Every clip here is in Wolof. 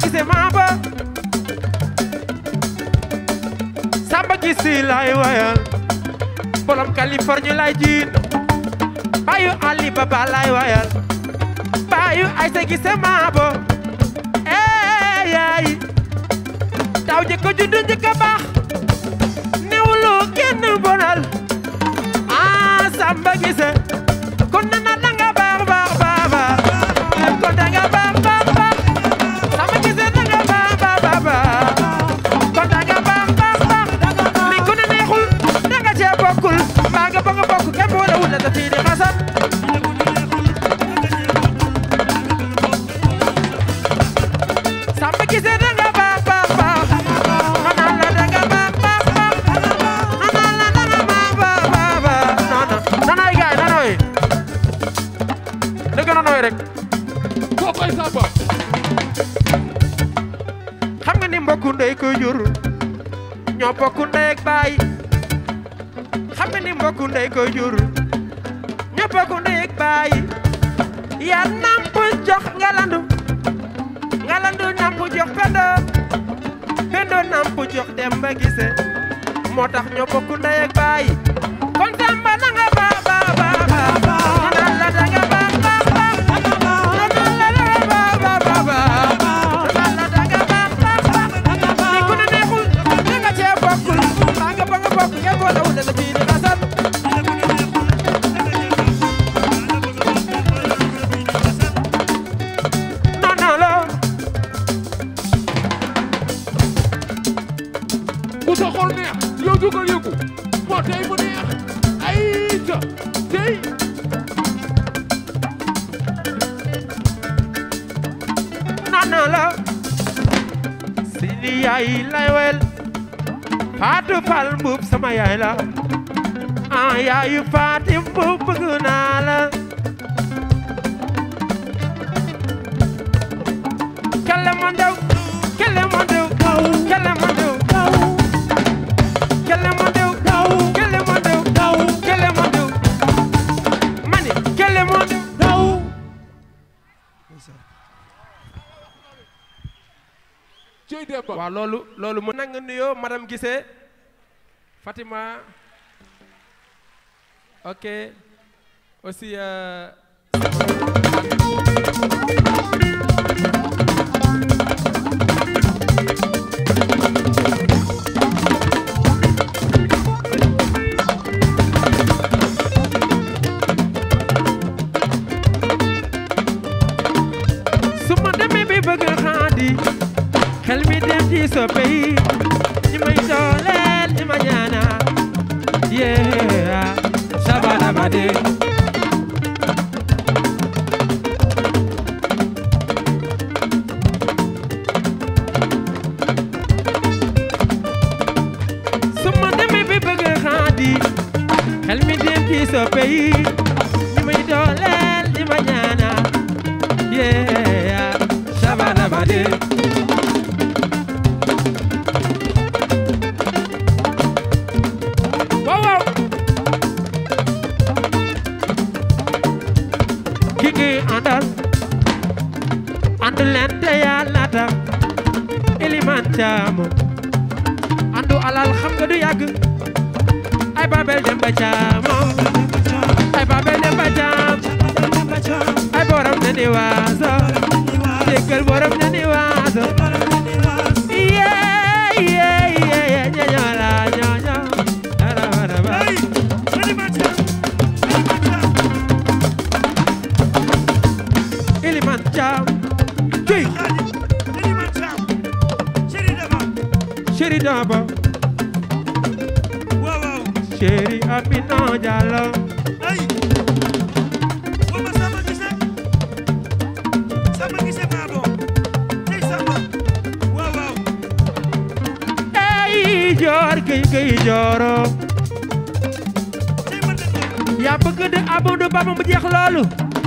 gisee maa ba samba gisi lay wayal borom Californie lay jiin bayu Ali Baba lay wayal bayu Aysa gisee maa ba ee yaay taw jëkk juddu njëkk a baax newulu kenn bonal ah samba gisee kon nana danga baax baax baax baax kon danga baax baax baax samba gisee danga baax baax baax baax kon danga baax baax baax li ku ne neexul danga cee bokkul mbaa nga bëgg a bokk kenn boole wul la sa fii di xasam samba gisee danga baax baax baax nana la danga baax baax baax nana la danga baax baax baax baax nana nanoy gaay nanoy dëgg nanoy rek kookoy Samba xam nga ni mbokku ndey ko jur ñoo bokku ndey ak baay xam nga ni mbokku ndey ko jur ñoo bokku ndey ak baay yaa namp jox ngalandu ngalandu namp jox pendo pendo namp jox demba gise moo tax ñoo bokku ndey ak baay kon samba na nga baax baax baax baax ñu naan la da nga baax baax baax ñu naan la da nga baax baax baax baax ñu naan la da nga baax baax baax ni ku ne neexul da nga cee bokkul mbaa nga ba nga bokk ngeen boolewul da nga ciy di xasal non non non ku sa xol neex yow jógal yëngu moo tey mu neex ay ca tey non non la Sidi yaay lay wel Fatou Fall Mbuub sama yaay la ah yaayu Fatim Mbuub bëgg naa la kele mo ndew kele mo ndew kele mo ndew kele mo ndew kele mo ndew kele mo ndew mani kele mo ndew cey Demba waaw loolu loolu mu nanga nuyoo madame Guissé Fatima ok aussi euh, su ma demee bi bëgg xaadi xel mi dem ci soppe yi ñi may dooleel ñi ma ñaana yeah sabana ba de su ma demee bi bëgg xaadi xel mi dem ci soppe yi ñi may dooleel ñi ma ñaana yeah sabana ba de waaw waaw ki ngi àndal àndu leen te yàlla tax iliman caamo àndu alal xam nga du yàgg ay babel dem ba caamo ay babel dem ba caam ay borom ne ni waaso déggal borom ne ni waaso yeah yeah yeah ñoño la ñoño ara ara ba iliman caam cuy chéri daba chéri Amina Diallo ey joor gëy gëy jooro yaa bëgg de Amadou Bamba mu jeex loolu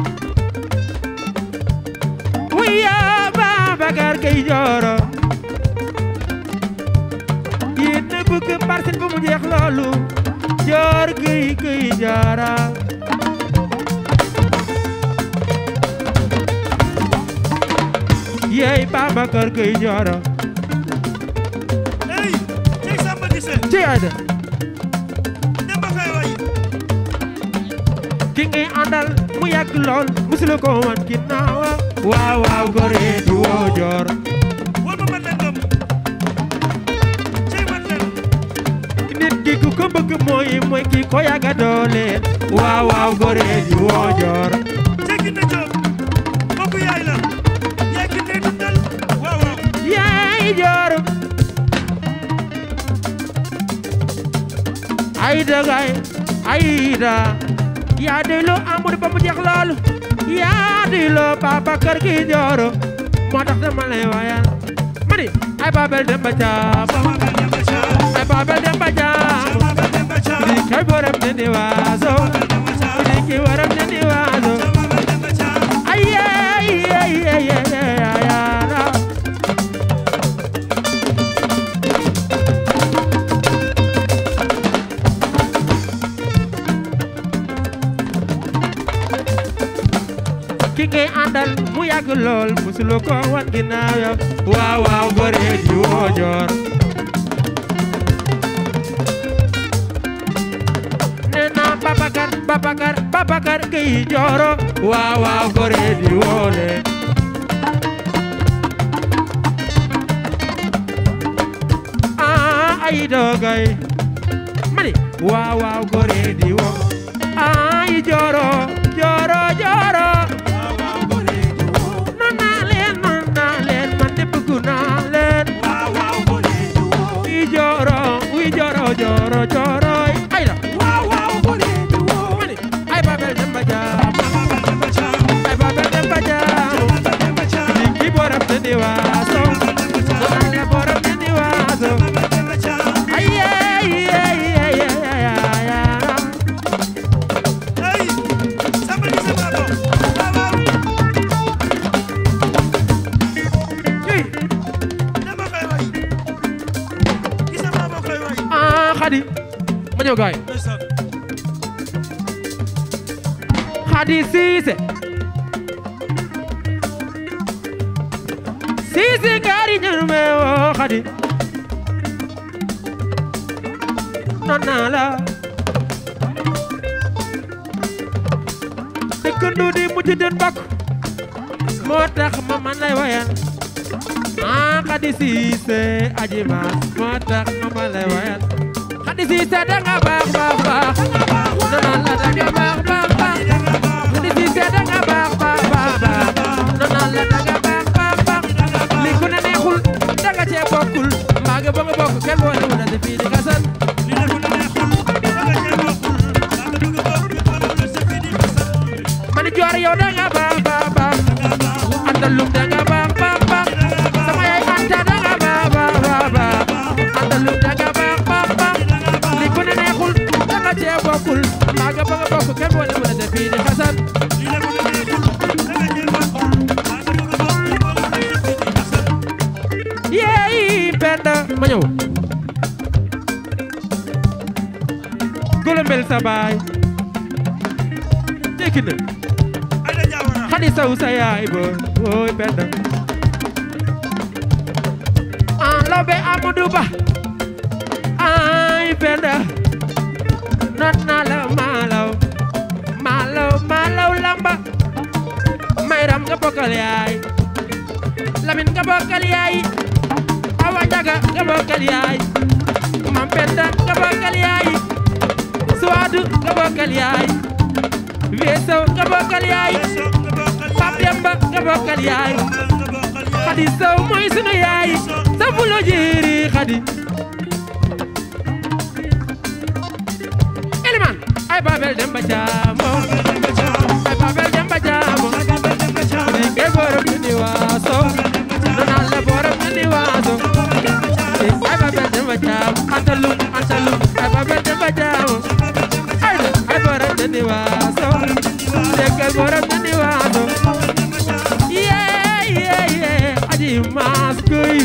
wiya Babacar gëy jooro yéen a bëgg parcelle bu mu jeex loolu joor gëy gëy jooro yeey Babacar Gueye Njoro ey cey Samba Gise ci ayda Demba Fay way ki ngay àndal mu yàgg lool musula ko wan ginnaaw waaw waaw gore di woo joor wol ma man leen gëm cey man leen nit ki ku ko bëgg mooy mooy ki ko yàgga dooleel waaw waaw gore di woo joor cey ki ne Jóob kooku yaay la yaay ki ne dundal waaw waaw yaay joor ayda gay ayda yaa doyloo Amadou ba mu jeex loolu yaa doyloo Babacar Gueye Njoro moo tax dama lay wayal ma ni ay Babel Demba Caam sama bel Demba Caam ay Babel Demba Caam sama bel Demba Caam di kay borom ne ni waaso bel Demba Caam di ki waram ne ni waaso sama bel Demba Caam ay ay ay ay ay ay ay ki ngay àndal mu yàgg lool musuloo ko wan ginnaaw yow waaw waaw gore di woo joor nee naa Babacar Babacar Babacar Gueye Njoro waaw waaw gore di woo leen ah ay dogay mani waaw waaw gore di woo ay Njoro Njoro Njoro non naa leen non naa leen man de bëgg naa leen waaw waaw gone di woo uy Njoro uy Njoro Njoro Njoro ay la waaw waaw gone di woo mani ay Babel Demba Caam sama bel Demba Caam ay Babel Demba Caam sama bel Demba Caam Ki borom ne ni waaso non la borom ne ni waaso sama bel Demba Caam ay ay ay ay ay ay ay ey Samba Gise Babo waaw waaw ay Demba Fay way Gise Babo koy way ah Khady ma ñëw gaay ndeysaan Khady Cissé Cissé ngari ñanu me wo Khady non naa la dëkkandu di mujj den bakk moo tax ma man lay wayal ah Khady Cissé aji maas moo tax ma man lay wayal Khady Cissé danga baax baax baax non naa la danga baax baax baax Khady Cissé danga baax baax baax baax non naa la danga baax baax baax li ku ne neexul danga cee bokkul mbaa nga ba nga bokk kenn boole wu na si fii di xasan li ne ko neexul danga cee bokkul daa nga bëgg bokk ñu boole la sa fii di xasal man joor yow danga baax baax baax andalum danga baax baax baax sama yaay anta danga baax baax baax baax andalum danga baax baax baax li ku ne neexul danga cee bokkul mbaa nga ba nga bokk kenn boole wu na si fii di xasan li ne ko neexul danga cee bokkul daa nga bëgg bokk ñu boole la sa fii di xasal yeey penda ma ñëw golombel sa baay tekki na Aïda Diawara xadi saw sa yaay ba ooy penda an lawbe Amadou Ba ay penda non na la malaw malaw malaw lamba mayram nga bokkal yaay lamin nga bokkal yaay awa njaga nga bokkal yaay mam penda nga bokkal yaay suwaadu nga bokkal yaay weesaw nga bokkal yaay Yeso nga bokkal Pap Demba nga bokkal yaay nga bokkal yaay Xadi Sow mooy sunu yaay sa fulo jiiri Xadi Eliman ay Babel Demba Jaamo Demba Caam ay Babel Demba Jaamo Samba Demba Caam di ke borom ñu ni waaso nonal la borom ñu ni waaso ay Babel Demba Jaamo antalum antalum ay Babel Demba Jaamo ay ay borom ñu ni waaso di ke borom ñu ni waaso yeah yeah yeah aji maas kuy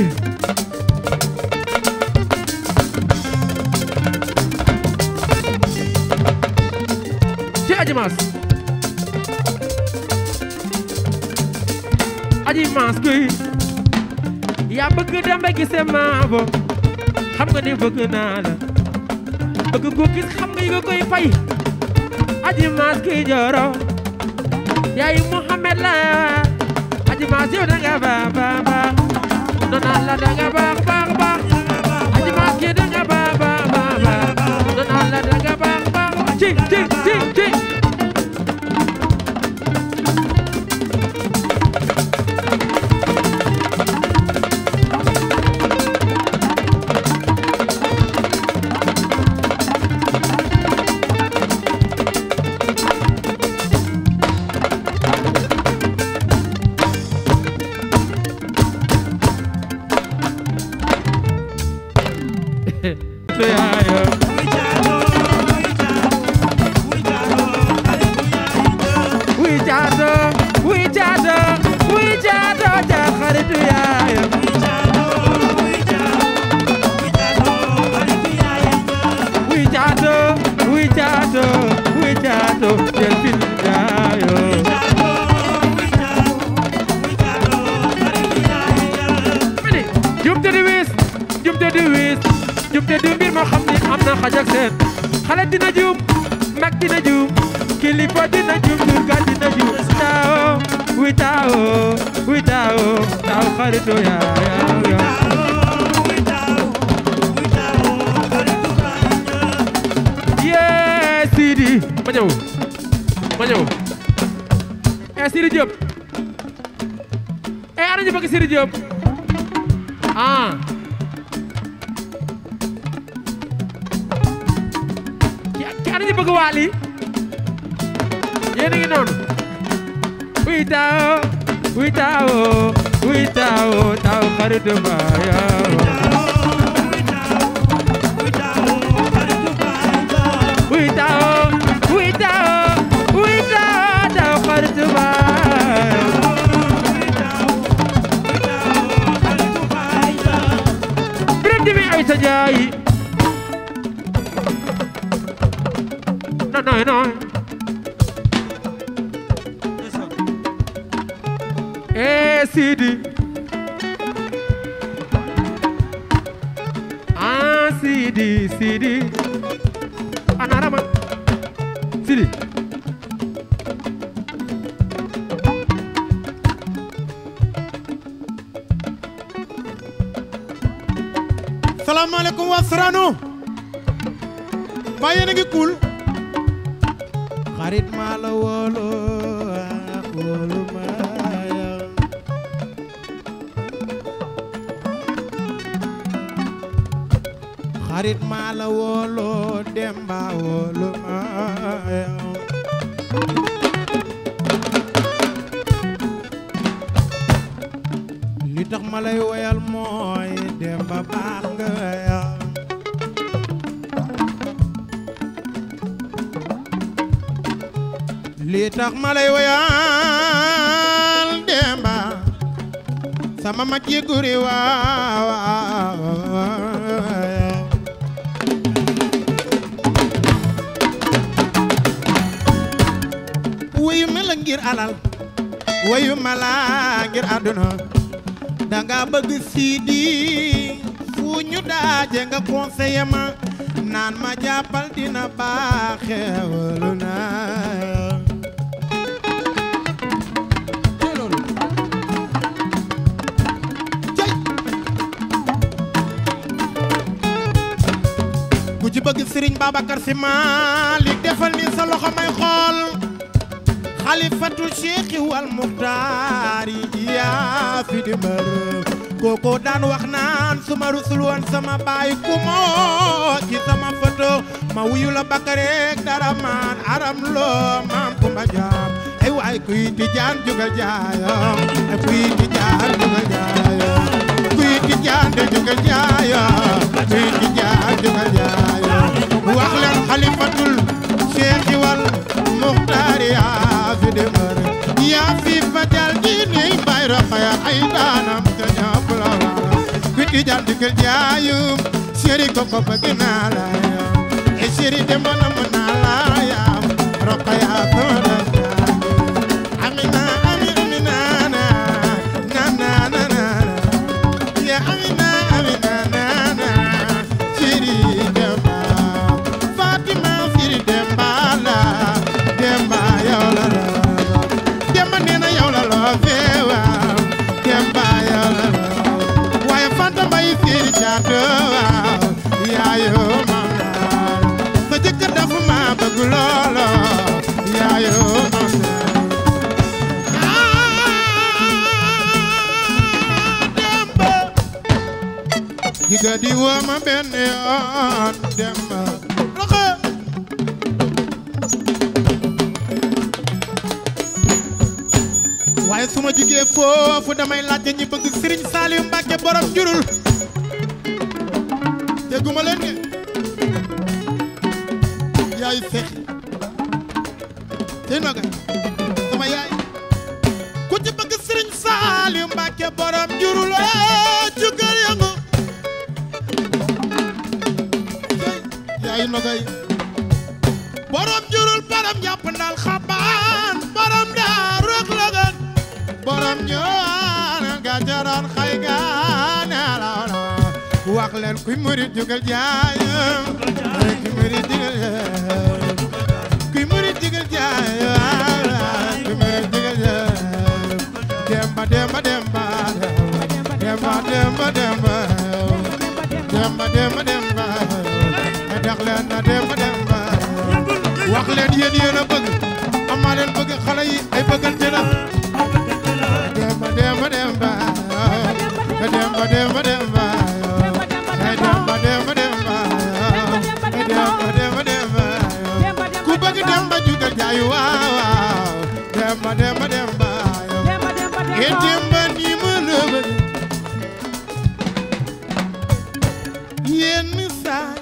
ci aji maas aji maas kuy yaa bëgg dem ba gisee maabo xam nga ni bëgg naa la bëgg ko gis xam nga yi nga koy fay aji maas kuy jooro yaay Muhammad la aji maas yow da nga baax baax baax nonaan la da nga baax baax baax aji maas kii da nga baax baax baax baax nonaan la da nga baax baax ci ci ci ci yaayo wi jaato wi jaato wi jaato ja xaritu yaayo wi jaato wi jaato wi jaato jël fil yaayo mani jumte di wis jumte di wis jumte di mbir moo xam ni am na xaj ak seen xale dina juum mag dina juum kilifa dina juum durkat dina juum taawo wi taawo wi taawo taaw xaritu yaayo yee Sidi ma ñëw ma ñëw eh Sidi Diop eh ana ñu bëgg Sidi Diop ah ki ki ana ñu bëgg Wally yéen a ngi noonu wuy taawo wuy taawo wuy taawo taaw xaritu baaya wuy taawo wuy taawo wuy taawo taaw xaritu baaya Biram Jimi Aysa Njaay non non non eh Sidi ah Sidi Sidi ana rama Sidi salaamaaleykum waa Sorano mbaa yéen a ngi cool xarit maa la woolu ah, woolu maa ya. xarit maa la woolu demba woolu maa ya. li tax ma lay woyal mooy demba baax nga ya. li tax ma lay woyal demba sama mag yi guri waaw wuyu ma la ngir alal wuyu ma la ngir àdduna danga bëgg siidi fu ñu daaje nga conseiller ma naan ma jàppal dina baaxe walu na cey ku ci bëgg Sëriñ Babacar Si Maalik defal ni sa loxo may xool xalifatu cheikh wal muxtaar yi yaa fi di mbër kooko daan wax naan su ma rusul woon sama baay ku moo ci sama photo ma wuyu la bakareek dara maan aram loo maam kumba jaam ay waay kuy tijaan jugal jaayam ay kuy tijaan jugal jaayam kuy tijaan de jugal jaayam kuy tijaan jugal jaayam wax leen xalifatul cheikh wal muxtaar yaa fi di mbër yaa fi fajal diine bay roxaya ay daanam te ñëpp la wala ku tijaan digal jaayum chéri ko ko bëgg naa la yam e chéri demba na mu naa la yam roxaya ko la jaayum amina ami amina na ga di woo ma benn yoon dem ba roxo waaye su ma jugee foofu damay laajte ñi bëgg Serigne Saliou Mbacke borom jurul dégguma leen ne yaay seex tey noga sama yaay ku ci bëgg Serigne Saliou Mbacke borom jurul ee jugal yëngu tey yaay nogay borom jurul borom jàpp ndal xabaan borom daa rëg lëgën borom ñëwaan ga jaran xay gaane la wax leen kuy murit jugal jaayam kuy murit jugal jaayam kuy murit jugal jaayam kuy murit jugal jaayam demba demba demba demba demba demba demba demba demba dax leen na demba demba wax leen yéen yéen a bëgg amaa leen bëgg xale yi ay bëggante la demba demba demba demba demba demba ay demba demba demba ay demba demba demba ku bëgg demba jugal jaayu waaw waaw demba demba demba e demba ni ma la bëgg yenn saay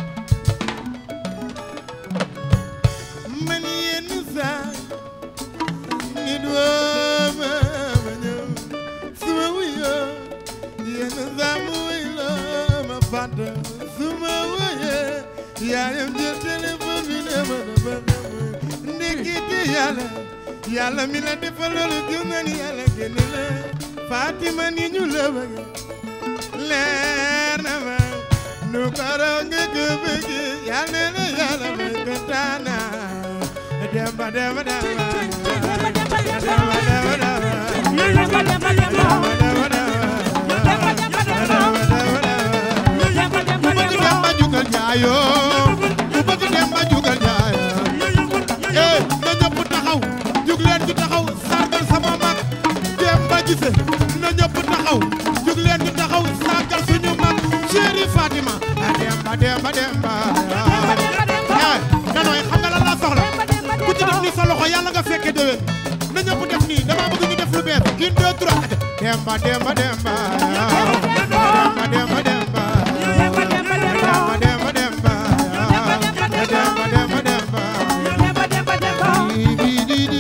man yenn saay nit woo ma ma ñëw su ma wuyoo yenn saa mu wuy loo ma fàtt su ma wuyee yaayam jël téléphone bi ne ma dafa xam ndekete yàlla yàlla mi la defal loolu gëm na ni yàlla génn la Fatima ni ñu la bëgg leer na ma nu ko raw nga ko bëgg yàlla na yàlla may ko taana demba demba demba demba demba demba ku bëgg demba jugal jaayoo ku bëgg demba jugal jaayoo eh na ñëpp taxaw jug leen ñu taxaw sargal sama mag demba gise na ñëpp taxaw jug leen ñu taxaw sargal suñu mag chéri Fatima a demba demba demba eh nanooy xam nga lan laa soxla ku ci def nii sa loxo yàlla nga fekke déwén na ñëpp def nii dama bëgg ñu def lu bees une deux trois demba demba demba demba demba demba demba demba demba demba demba demba di di di di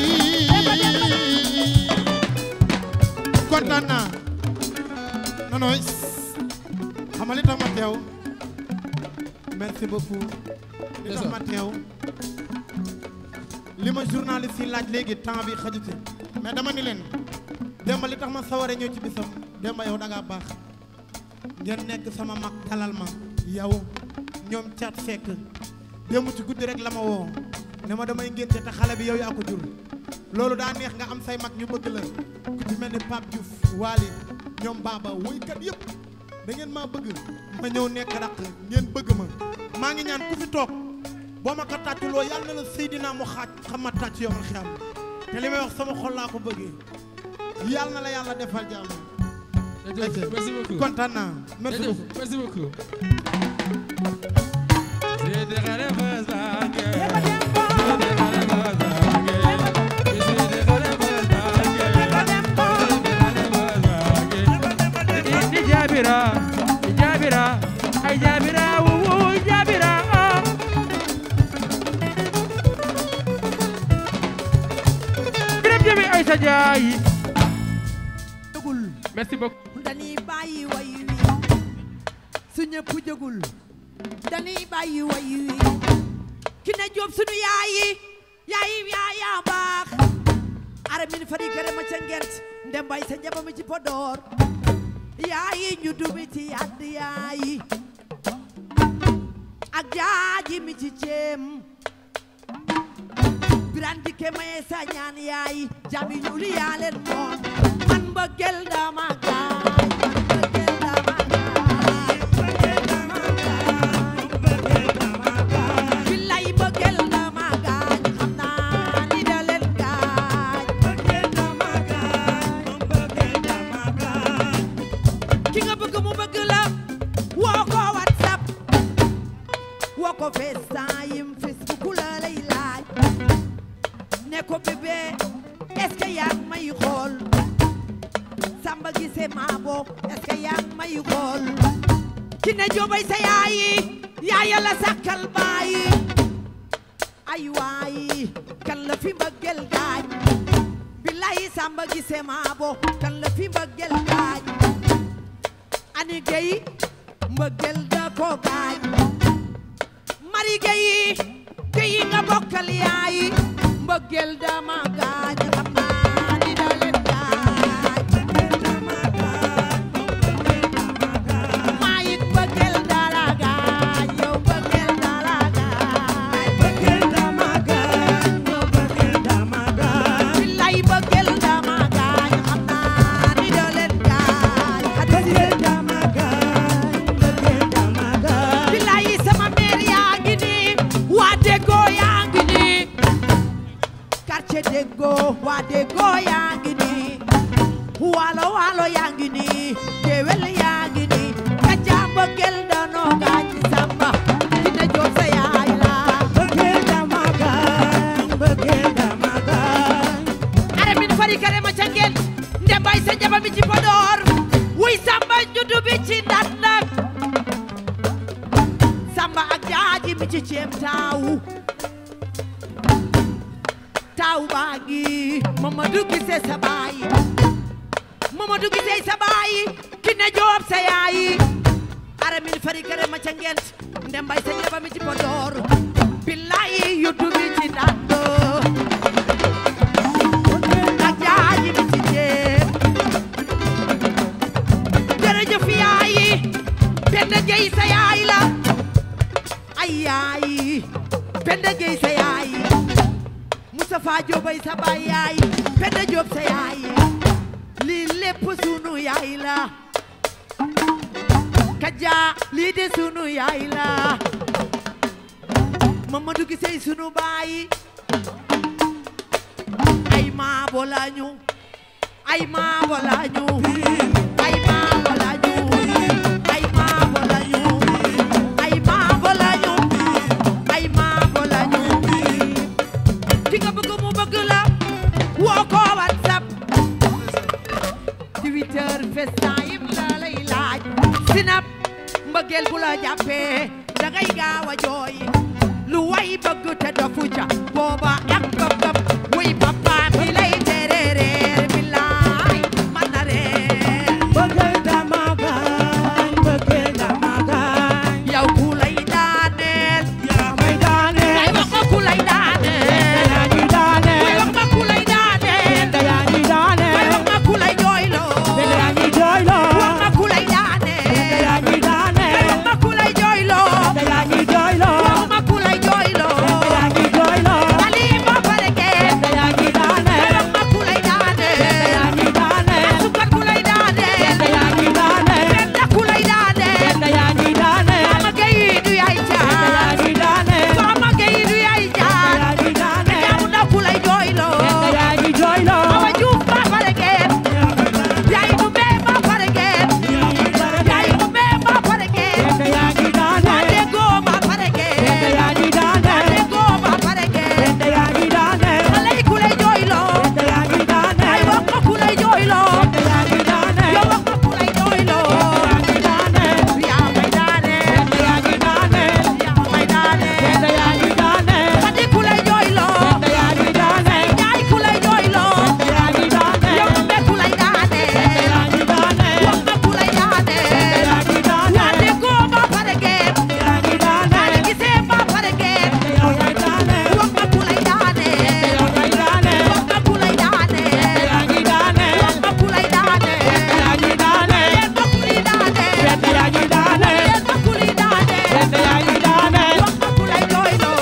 kontaan naa nanooy xam nga li tax ma teew merci beaucoup li tax ma teew li ma journaliste yi laaj léegi temps bi xaju ci mais dama ni leen Demba li tax ma saware ñëw ci bisam Demba yow da ngaa baax ngeen nekk sama mag dalal ma yow ñoom caat fekk démb ci guddi rek la ma woo ne ma damay ngénte te xale bi yow yaa ko jur loolu daa neex nga am say mag ñu bëgg la ku ci mel ni Pape Diouf Waly ñoom Baba woykat yëpp da ngeen maa bëgg ma ñëw nekk raq ngeen bëgg ma maa ngi ñaan ku fi toog boo ma ko tàcculoo yàlla na la Seydina mu xaaj xam ma tàcc yow ma xam te li may wax sama xol laa ko bëggee yàlla na la yàlla defal jàmm merci beaucoup kontaan naa merci Jërëjëf, beaucoup merci beaucoup Di Jabira, di Jabira, ay Jabira, wuwu Jabira. oh. Birame Jami Aïssa Ndiaye. jógul Merci beaucoup. dañuy bàyyi way wi su ñëpp jógul dañuy bàyyi way wi ki ne jóob sunu yaayi yaayi yaaya baax ara min fari kere ma ca ngent ndem bay sa njaba mi ci Podor yaayi ñu dubi ci yadd yaayi ak jaaji mi ci ceem biran dikke maye sa ñaan yaayi jabi ñuuli yaa leen moom man mbëggeel dama gaay man mbëggeel dama gaay billaay mbëggeel dama gaañ xam naa ni da leen gaañ ki nga bëgg mu bëgg la samba gise maabo est-ce que yaa ngi may xool ki ne joobay sa yaayi yaaya la sakkal baayi ay waay kan la fi mbëggeel gaañ billahi samba gise maabo kan la fi mbëggeel gaañ ani gay mbëggeel da ko gaañ mari gay gay nga bokkal yaayi mbëggeel da ma gaañ xam naa ni da leen gaañ maayit mbëggeel da la gaañ yow mbëggeel da la gaañ billahi mbëggeel da ma gaañ xam naa ni da leen gaañ billahi sama mère yaa ngi nii waa déggoo yaa ngi nii quartier déggoo waa déggoo yaa ngi nii waalo waalo yaa ngi nii géwél yaa ngi nii kaca mbëggeel danoo gaañ samba dina jóob sa yaay la are min fari kare ma ca ngeen nde bay sa njaba mi ci Podor wuy samba juddu bi ci ndat nag samba ak jaaji mi ci ceem taawu taawu baa ngi Mamadou Gise sa baay Mamadou Gise sa baay ki ne joob sa yaayi are min fari kare ma ca ngeen nde bay sa njaba mi ci Podor billahi yuddu bi ci ndat ak jaaji mi ci ceem jërëjëf yaayi Penda Gueye sa yaay la ay yaayi Penda Gueye sa yaay Moustapha Diobay sa baay yaay Penda Diop sa yaay lii lépp sunu yaay la Kaja lii de sunu yaay la Mamadou Gisey sunu baay ay maabo lañu ay maabo lañu ay maabo lañu ay maabo lañu ay maabo lañu ay maabo lañu ki nga bëgg mu bëgg la woo ko whatsapp Twitter FaceTime la lay laaj sinap mbëggeel bu la jàppee dangay gaaw a jooy lu way bëgg te dofu ca booba ak bëggam wuy papa mi lay tere reer billaay man na reer yow ku lay daaneel ay wax ma ku lay daaneel way wax ma ku lay daaneel way wax ma ku lay jooyloo wax ma ku lay daaneel way wax ma ku lay jooyloo wax ma ku lay jooyloo dali ma pare kee way wax ma ku lay daaneel asukar ku lay daaneel Penda ku lay daaneel Mama Gueye du yaay jaan Mama Gueye du yaay jaan jaamu ndaw ku lay jooyloo Awa Juuf ma pare geen yaay mu bee ma pare geen yaay mu bee ma pare geen waa déggoo ma pare geen waa déggoo ma pare geen xale yi ku lay jooyloo ay wax ma ku lay jooyloo yow wax ma ku lay jooyloo yaa may daaneel yaa may daaneel xadi ku lay jooyloo yaay ku lay jooyloo yow mbe ku lay daaneel wax ma ku lay daaneel waa déggoo ma pare geen waa gisee ma pare geen wax ma ku lay daaneel wax ma ku lay daaneel wax ma ku lay daaneel leen ma ku lay daaneel leen ma ku lay daaneel wax ma ku lay jooyloo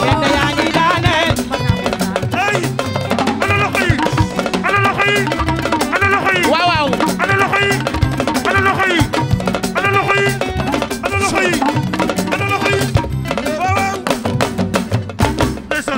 ay ana loxo yi ana loxo yi ana loxo yi waaw waaw ana loxo yi ana loxo yi ana loxo yi ana loxo yi ana loxo yi waaw waaw ndeysaan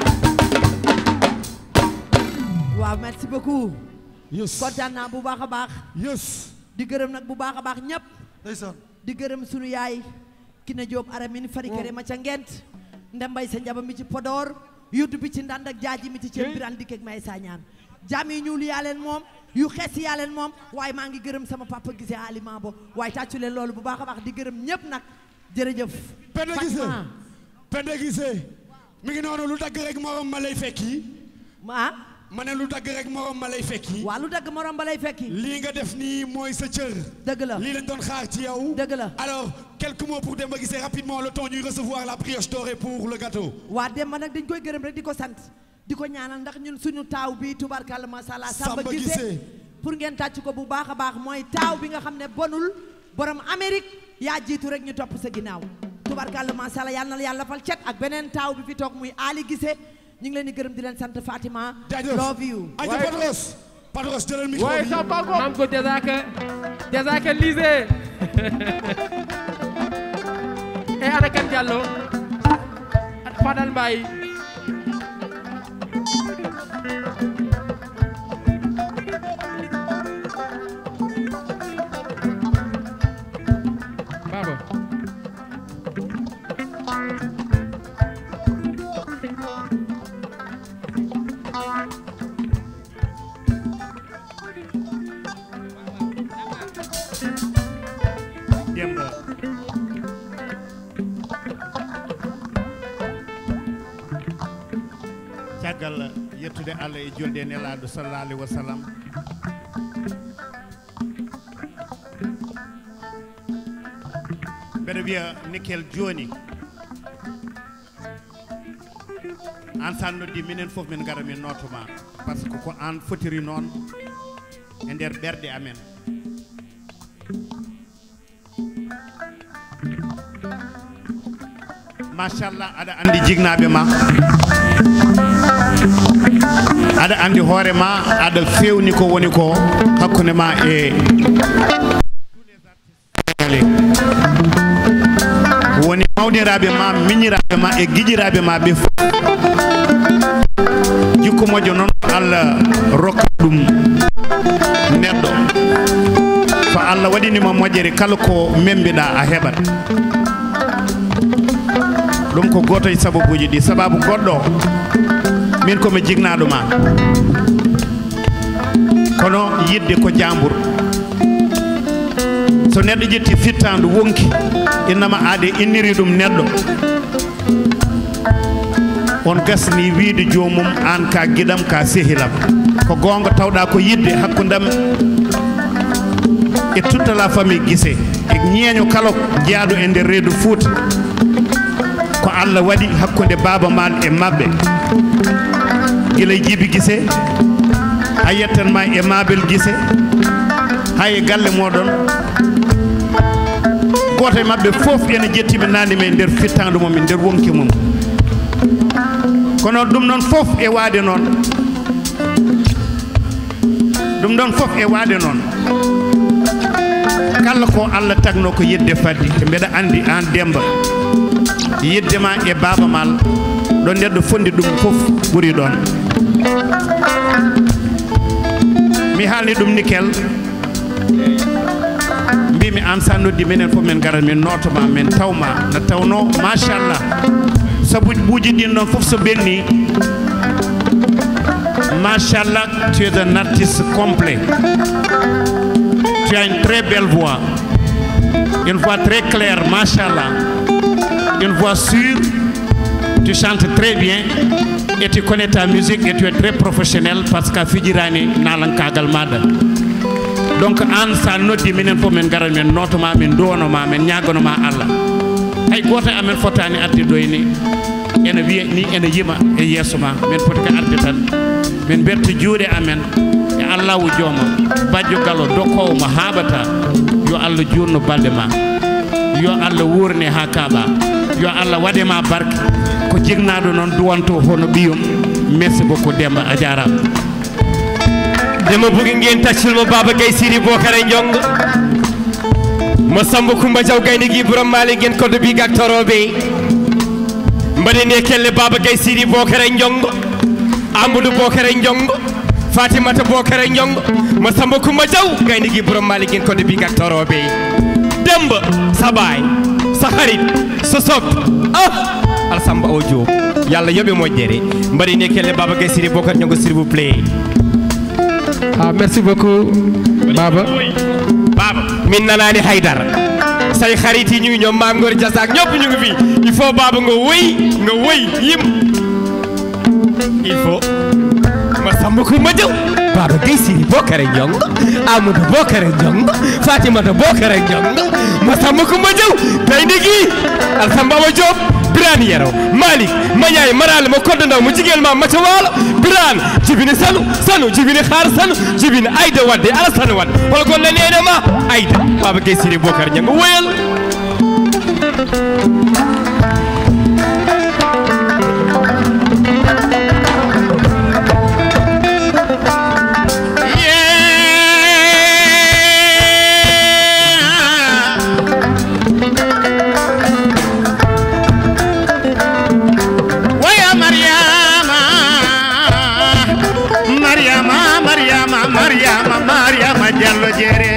waaw merci beaucoup yes kontaan naa bu baax a baax yes di gërëm nag bu baax a baax ñëpp ndeysaan di gërëm sunu yaay ki ne Jóob aramin fari kere ma ca ngent ndembay sa njaba mi ci Podor yuddu bi ci ndand ak jaaji mi ci ceeb biran dikkeeg may sañaan jaam yi ñuul yaa leen moom yu xees yaa leen moom waaye maa ngi gërëm sama papa gisee aliment bo waaye tàccu leen loolu bu baax a baax di gërëm ñëpp nag jërëjëf Penda Guissé Fatima. Penda Guissé mi ngi noonu lu dagg rek morom ma lay fekki ah ma ne lu dagg rek morom ma lay fekki waa lu dagg morom ba lay fekki lii nga def nii mooy sa cër dëgg la lii lañ doon xaar ci yow Dëgg la. alors quelques mots pour Demba Guissé rapidement le temps ñuy recevoir la brioche dorée pour le gâteau waa Demba nag dañ koy gërëm rek di ko sant di ko ñaanal ndax ñun suñu taaw bi tubarkalla masha Allah Samba Samba Guissé Guissé. pour ngeen tàcc ko bu baax a baax mooy taaw bi nga xam ne bonul borom Amérique yaa jiitu rek ñu topp sa ginnaaw tubarkalla masha Allah yal na la yàlla fal cet ak beneen taaw bi fi toog muy Ali Guissé ñu ngi leen di gërëm di leen sant Fatima jaajëf love you Aïcha Ouais. Padros Padros jëlal micro waaye bi sa bago maam ko jazaka jazaka lisé e ana kan Diallo Fadal Mbaye Baba Demba caggal yettude allah e julde e nelaɗo sallallah alayhi wa sallam mbeɗa wiya nickel joni an sa noddi minen foof min gara min notoma par ce que ko an fotiri noon e nder ɓerɗe amen machallah aɗa andi jignaɓe ma aɗa andi hoore ma aɗa fewni ko woni ko hakkude ma e woni mawniraɓe ma miñiraɓe ma e guiƴiraɓe ma ɓe fof jikku moƴƴo noon allah rokka ɗum neɗɗo so allah waɗinima moƴƴere kala ko membiɗa a heɓat ɗum ko goto e sababuji ɗi sababu goɗɗo min komi jignaɗo ma kono yidde ko jambur so neɗɗo ƴetti fittandu wonki innama aade inniri ɗum neɗɗo on gasni wiide jomum an ka guiɗam ka sehilam ko gonga tawɗa ko yidde hakkudam e toute la famille guise e ñeeño kala jaaɗo e nder reedu fouta ko allah waɗi hakkude baba mal e mabɓe guila e jibi guise a yettanma e mabel guise hay e galle moɗon goto e mabɓe fof ene jettiɓe nande men nder fittandu mum e nder wonki mum kono ɗum ɗon fof e waade noon ɗum ɗon fof e waade noon kala ko allah tagno ko yidde faddi e mbeɗa andi an demba yiddema e baba mal ɗo neɗɗo fondi ɗum fof ɓuuri ɗon mi haalni ɗum nickel mbimi an sa noddi minen fof min garat min notoma min tawma no tawno machallah saabu ɓuuji ɗin ɗon fof so ɓenni machallah tu es un artiste complet tu as une très belle voix une voix très claire machallah une voix sûre tu chantes très bien et tu connais ta musique et tu es très professionnel par ce que a fijirani nalankagal maɗa donc an sa noddi minen fof min garat min notoma min duwonoma min ñaganoma allah hay goto e amen fotani arde ɗoyni ene wiya ni ene yima e yeeso ma min poti ko arde tan min berta juuɗe amen e allahu jooma bajjo gallo dokkowo mo haaɓata yo allah jurno balɗe ma yo allah wurne ha kaaɓa yo allah waɗema barke ko jignaɗo noon duwanto hono ɓiyum merci beaucoup demba a jarama dema bugi ngeen taccul mo baba gay siri bokare jong mo samba coumba diaw gayni gi borom mali ngeen koddo bi gak torobe mbaɗeni e kelle baba gay siri bokare jong amadou bokare jong fatimata bokare jong mo samba coumba diaw gayni gi borom mali ngeen koddo bi gak torobe demba sabay sa harit so soppi ah alsamba o joob yalla yoɓe moƴƴere mbaɗeni e kelle baba gay siri bokare jong s'il vous plaît ah merci beaucoup Baba Baba min nanaani Haydara say xarit yi ñu ngi ñoom maam Ngor Jasaak ñëpp ñu ngi fi il faut Baba nga wëy nga wëy yim il faut ma sàmm ko ma jëw Baba Gueye Siri Bokare Njong Amadou Bokare Njong Fatimata Bokare Njong ma sàmm ko ma jëw tey ndigi Alsamba Baba Diop Birane Yero Malick Mañaay Marale ma kodda ndaw mu jigéen ma Maca Waalo Birane jibini sanu sanu jibini xaar sanu jibini Ayda Wadde Alassane Wadde wala kon la neene ma Ayda Baba Gueye Siri Bokare Njong woyal Waya Mariama Mariama Mariama Mariama Mariama Jallo Jere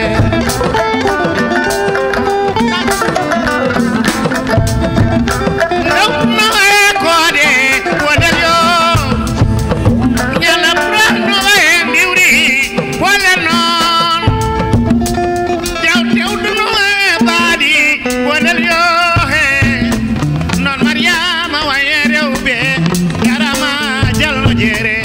Ndaw no e kode wonel yo Nyala pra no e ndiwri wala non Jaw tew no e baadi wonel yo he non mariama waye rewɓe yarama jalno jeere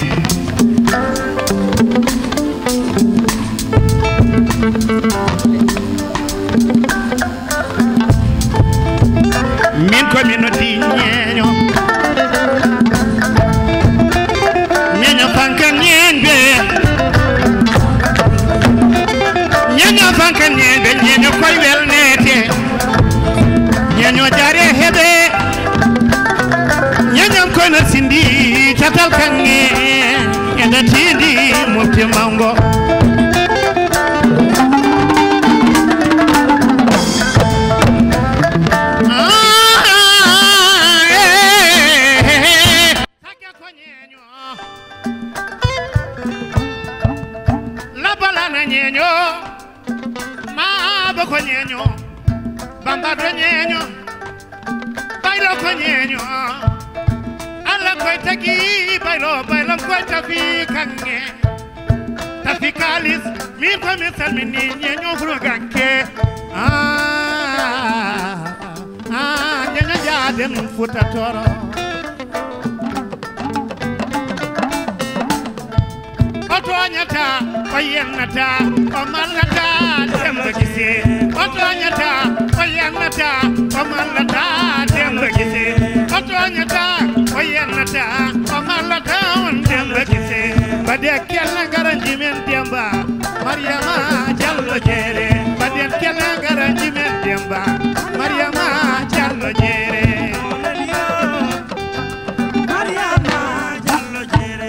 min komi noddi ñeeño ñeeño fankan ñeenɓe ñeeño fankan ñeenɓe ñeeño koye welnete ñeeño jaare heɓe ñeñam kono sindi tatal kanŋe ene tindi mofti mango Ah, eh, eh, eh. Sakka ko ñeeño. labalana ñeeño maaba ko ñeeño bambado ñeeño baylo ko ñeeño allah koye tagi baylo baylon koye tafi kanŋe tafi kalis min komi salmini ñeeño furo ganke ñeño jaaden futa toro o toñata o yennata o mallata demba gise o toñata o yennata o mallata demba gise o toñata o yennata o mallata on demba gise bade kella ngara jimen demba mariama jallo jeere bade kella ngara jimen demba mariama jallo jeere mariama jallo jeere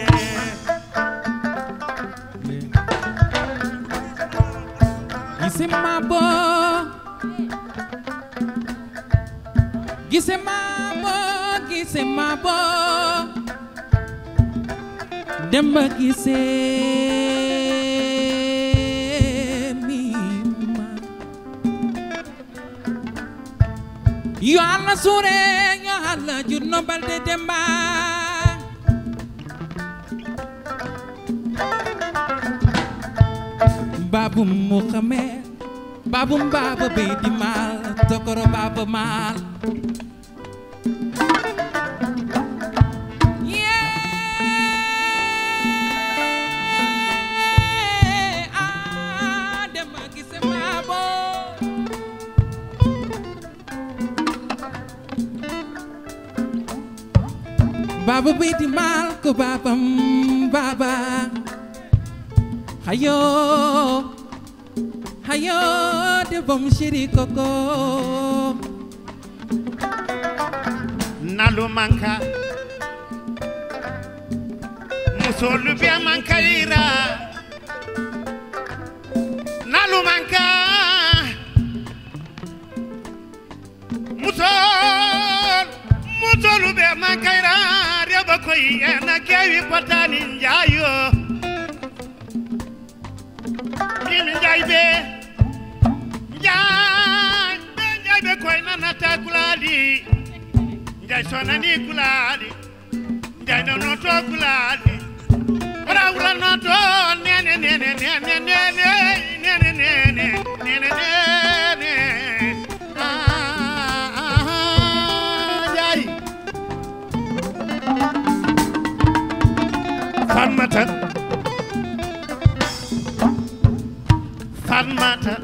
gise mabo gise mabo gise mabo demba gise mima yo allah sure yo allah junno balde demba Babu Muhammad Babu Baba Bedi Mal Tokoro Baba Mal Yeah Ah Dema Gise Babo Baba Bedi Mal Ko Baba Baba Hayo Hayo de bom shiri koko nalu manka musolu be manka ira nalu manka musol musolu be manka ira reba koy ena kewi potani njayo mimi njaybe njay be njaybe koy nanata kulali njay sonani kulali njay no noto kulali ora wula noto nene ne nene nene nene nene nene nene nene ah ah Njaay Fatmata Fatmata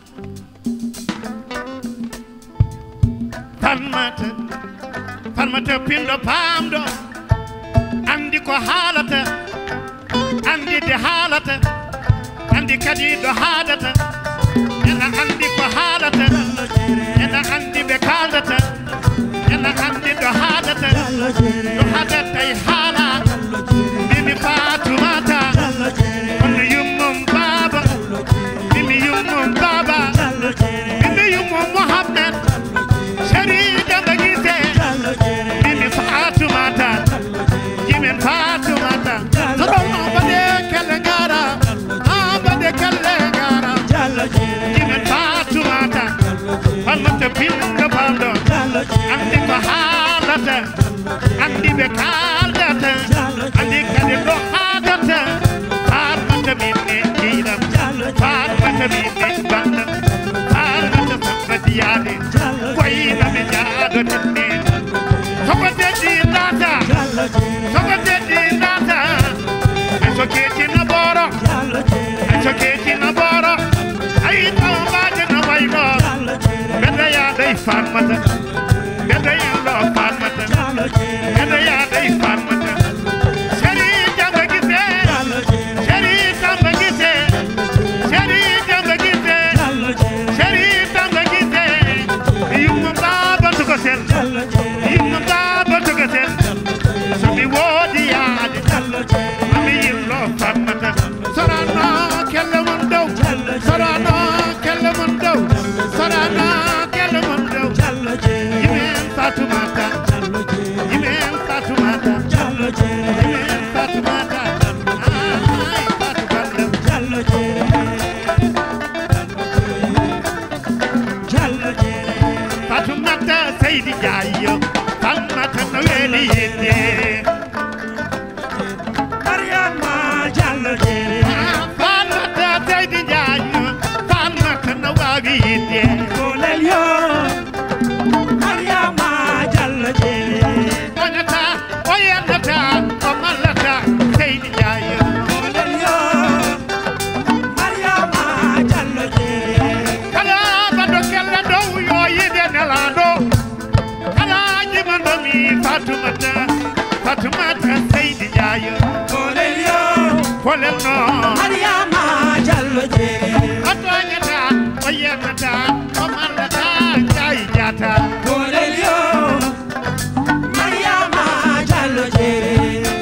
Fatmata Fatmata pindo pamdo andi ko haalata andi de haalata andi kadi ɗo haadata ena andi ko haalata ena andi ɓe kaldata ena andi ɗo haadata ɗo haadata e haala mimi fatumata kono yummum baba mimi yummum baba mimi yummum mohammed sharida bagite mimi fatumata jimin fatumata to ɗon bade kelle gara ha bade kelle gara jimin fatumata falmata pinga bamɗo andi ko haalata andi ɓe kaldata andi kadi ɗo haadata farmata minne jiiɗam farmata minne bandam farmata sabbadiyade koynami jaadotinne soko deddi data soko deddi data ay so keetina booro ay so keetina booro ay tawmbaade no wayno mbedda yaaday farmata mbedda yallo farmata mbedda yaaday farmata seri jamba gise seri tamba gise seri jamba gise seri tamba gise yumma baba tuko sen yumma baba tuko sen somi woodi yaade mami yillo farmata sorano kelle mon dow sorano kelle mon dow sorano kelle mon dow yimen fatumata yimen fatumata yimen fatumata ay fatu ballam fatumata seydi jaayo falmata no weeli yidde mariama jallo jere falmata seydi jaayo falmata no waawi yidde golel yo mariama jallo jere onata o yennata o mallata seydi jaayo golel yo mariama jallo jere kala bado kella dow yo yide nelaɗo kala jimandomi fatumata fatumata seydi jaayo kolel yo kolel no mariama jallo jere o toñata o yennata o mallata jayi jata kolel yo mariama jallo jere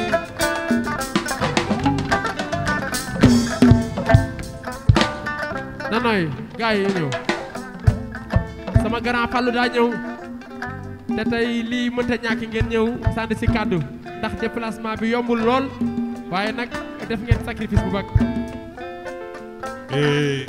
nanoy gars yi ñëw sama grand Fallou daa ñëw te tey lii mënta ñàkk ngeen ñëw sànni si kàddu ndax déplacement bi yombul lool waaye nag def ngeen sacrifice bu mag Eh,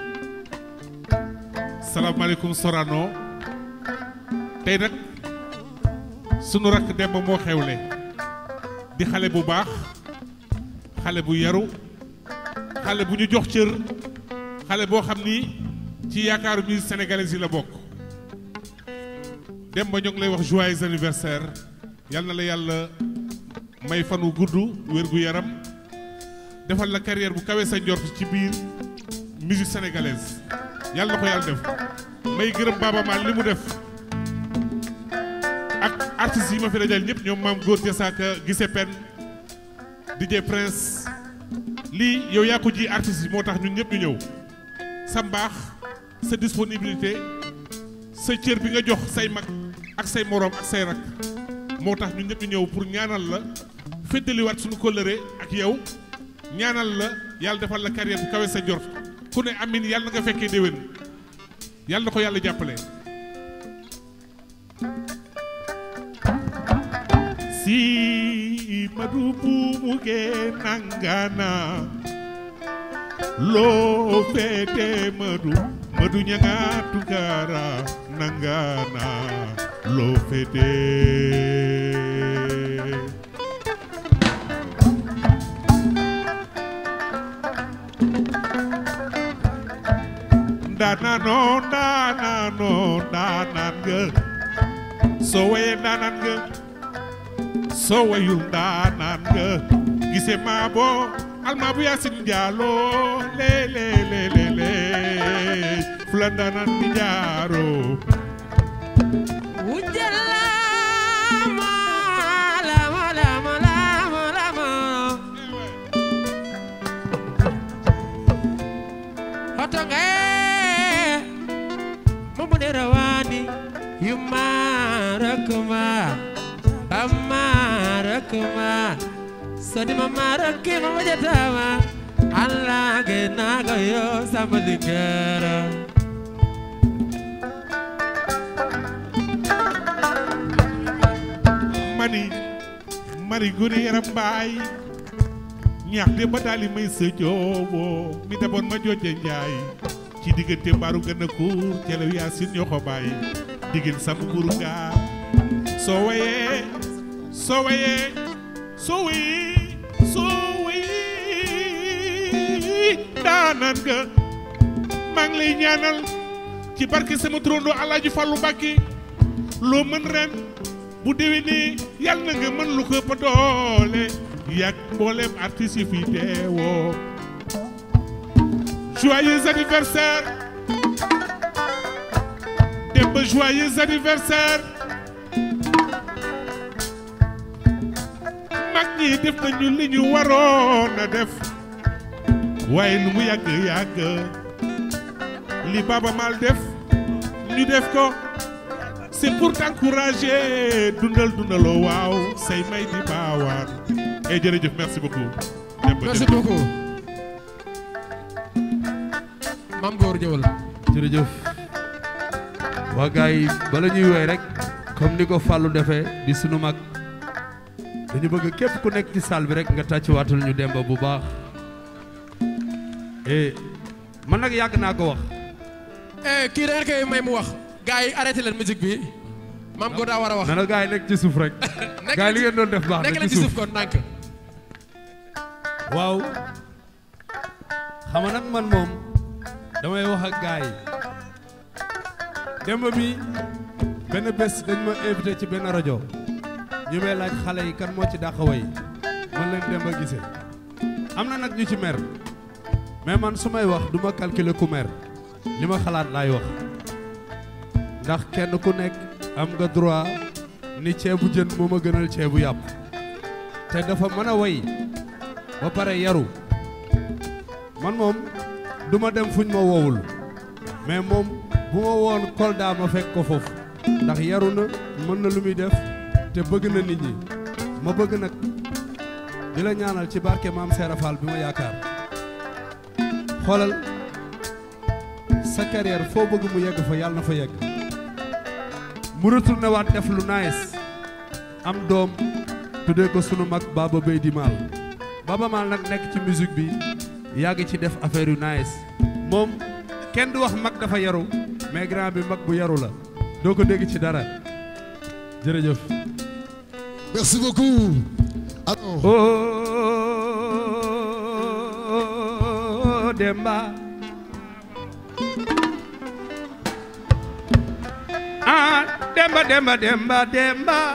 salaamaaleykum Sorano tey nag sunu rakk Demba moo xewle di xale bu baax xale bu yaru xale bu ñu jox cër xale boo xam ni ci yaakaaru musique sénégalaise yi la bokk Demba ñoo ngi lay wax joyeux anniversaire yal na la yàlla may fan wu gudd wér gu yaram defal la carrière bu kawe sa njort ci biir musique sénégalaise yàlla na ko yàlla def may gërëm Baaba Maal li mu def ak artistes yi ma fi dajal ñëpp ñoom maam góor Jasaaka gise pen DJ Prince lii yow yaa ko ji artistes yi moo tax ñun ñëpp ñu ñëw sa mbaax sa disponibilité sa cër bi nga jox say mag ak say moroom ak say rak moo tax ñun ñëpp ñu ñëw pour ñaanal la féddaliwaat suñu kóllëre ak yow ñaanal la yàlla defal la carrière bu kawe sa jort ku ne amin yàlla na nga fekkee déwén yàlla na ko yàlla jàppale si madu buumuge nangana loo feete madu madu ñanga tukara nangana loo feete ndaanaanoo ndaanaanoo ndaanaan nga soo wayee ndaanaan nga soo wayul ndaanaan nga gise maa boo almaa bu yaasin njaaloo lee lee lee lee lee fu la ndaanaan di jaaroo Ujalama, lama, lama, lama, lama. Hotonge, mumune rawani, yumarakuma, amarakuma, sodi mamarake mamajatama, Allah ge naga yo samadikara. mani mari guri yaram mbaay ñaax de ba daali may sa jooboo mi daboon ma jooje njaay ci diggante mbaaru gën a kuur celew yaasin ñoo ko bàyyi diggin sam kuru gaar soo wayee soo wayee soo wayee soo wayee daanaan nga maa ngi lay ñaanal ci barke sama turandoo Alaaji Fallu Mbàkke loo mën ren bu déwénee yàlla na nga mën lu ko ëpp doole yàgg mboolem artistes yi fi teewoo joyeux anniversaire Demba joyeux anniversaire mag ñi def nañu li ñu waroon a def waaye lu mu yàgg yàgg li Baba Mal def ñu def ko c'est pour t'encourager dundal dundaloo waaw say may di baawaan et jërëjëf merci beaucoup. merci beaucoup. maam góor ñëwal. jërëjëf waa gars yi bala ñuy woy rek comme ni ko Fallou defee di sunu mag dañu bëgg képp ku nekk ci salle bi rek nga tàccuwaatul ñu demba bu baax eh man nag yàgg naa ko wax eh kii da koy may mu wax. gars yi arrêté leen musique bi. maam góor daa war a wax. na na gars yi nekk ci suuf rek nekk gars yi li ngeen doon def baax nekk na leen ci ci suuf suuf kon ndànk. waaw xam nga nag man moom damay wax ak gars yi démb bi benn bés dañ ma invité ci benn rajo ñu may laaj xale yi kan moo ci dàq way man leen dem ba gisee am na nag ñu ci mer mais man su may wax du ma calculer ku mer li ma xalaat laay wax ndax kenn ku nekk am nga droit ni ceebu jën moo ma gënal ceebu yàpp te dafa mën a way ba pare yaru man moom du ma dem fuñ ma woowul mais moom bu ma woon Kolda ma fekk ko foofu ndax yaru na mën na lu muy def te bëgg na nit ñi ma bëgg nag di la ñaanal ci barke maam Seera Fall bi ma yaakaar xoolal sa carrière foo bëgg mu yegg fa yàlla na fa yegg mu retourné waat def lu nice am doom tuddee ko sunu mag Baba Bey di Maal Baba Maal nag nekk ci musique bi yàgg ci def affaire yu nice moom kenn du wax mag dafa yaru mais grand bi mag bu yaru la doo ko dégg ci dara jërëjëf. Merci beaucoup. Alors, Oh Demba ah Demba Demba Demba Demba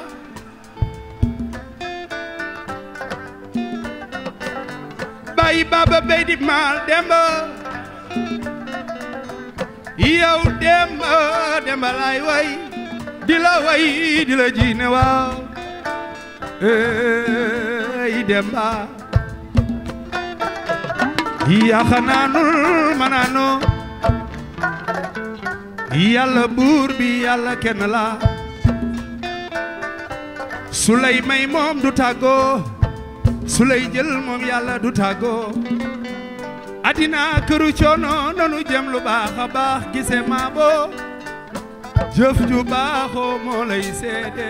Bayi Baba Bey di Maal Demba yow Demba Demba lay way di la way di la jiine waaw ey Demba yaxanaanul manaano yàlla buur bi yàlla kenn la su lay may moom du tàggoo su lay jël moom yàlla du tàggoo adina këru coono nanu jëm lu baax a baax gise maa boo jëf ju baaxoo moo lay seede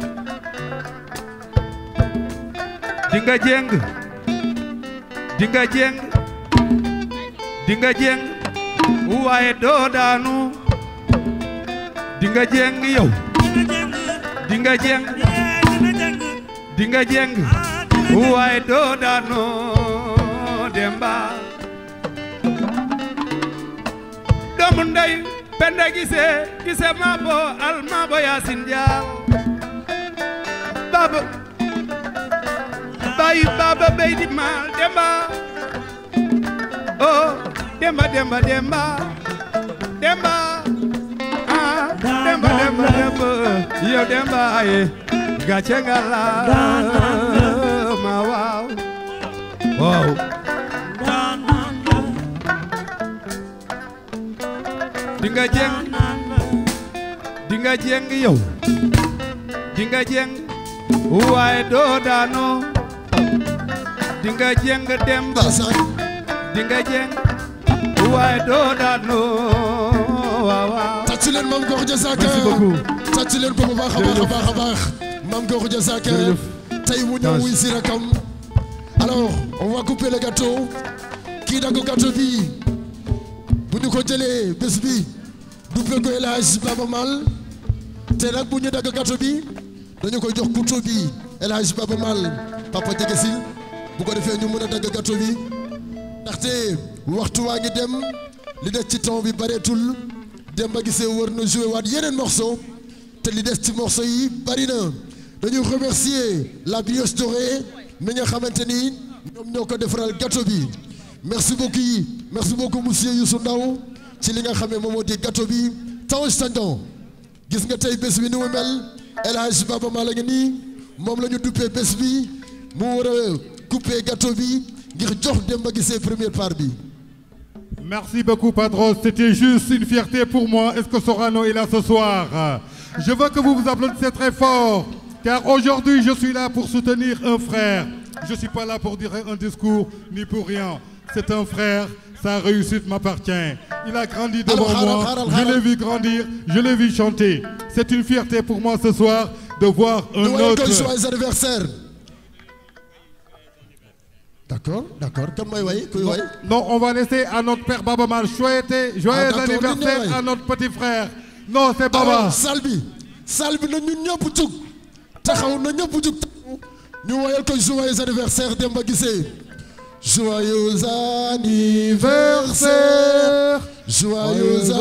dinga jeng dinga jeng dinga jeng waaye doo daanu dinga jeng yow dinga jeng dinga jeng waaye doo daanu demba doomu ndey penda gise gise maabo al maabo yaasin jaal baba bayu baba bey di maal demba oh demba demba demba demba ah demba demba demba yow demba aye gàcce nga la ma waaw waaw di nga jeng di nga jeng yow di nga jeng waaye doo daanoo di nga jeng demba di nga jeng waaye doo daanoo waaw waaw tàcc leen Mame Gor Diazaka Merci beaucoup. tàcc leen ko bu baax a baax a baax a baax Mame Gor Diazaka tey mu ñëw wuy si rakam alors on va couper le gâteau kii dagg gâteau bi bu ñu ko jëlee bés bi duppee ko El Hadj Baba Mal te nag bu ñu dagg gâteau bi dañu koy jox couteau bi El Hadj Baba Mal papa jege si bu ko defee ñu mën a dagg gâteau bi ndaxte waxtu waa ngi dem li des ci temps bi bareetul Demba Guissé war na joué waat yeneen morceau te li des ci morceau yi bari na dañuy remercier la brioche dorée mi nga xamante ni ñoom ñoo ko defaral gâteau bi merci beaucoup merci beaucoup monsieur Youssou Ndaw ci li nga xam ne moom moo di gâteau bi Tange Tandian gis nga tey bés bi ni mu mel El Hadj Baba Mal la ngi nii moom la ñu duppee bés bi mu war a couper gâteau bi ngir jox Demba Guissé première part bi Merci beaucoup, Padros. C'était juste une fierté pour moi. Est-ce que Sorano est là ce soir Je veux que vous vous applaudissez très fort, car aujourd'hui, je suis là pour soutenir un frère. Je ne suis pas là pour dire un discours, ni pour rien. C'est un frère, sa réussite m'appartient. Il a grandi devant Alors, moi, alors, alors, je l'ai alors. vu grandir, je l'ai vu chanter. C'est une fierté pour moi ce soir de voir un Nous voyons autre... que joyeux anniversaire. D'accord, d'accord. Kan mooy way kuy way Non, on va laisser à notre père Baba Mal souhaiter joyeux Ah, d'accord, anniversaire li ne à notre petit frère. Non, c'est Baba. alors salle bi salle bi na ñun ñëpp jug taxaw na ñëpp jug taxaw ñu woyal ko joyeux anniversaire Demba Guissé joyeux anniversaire joyeux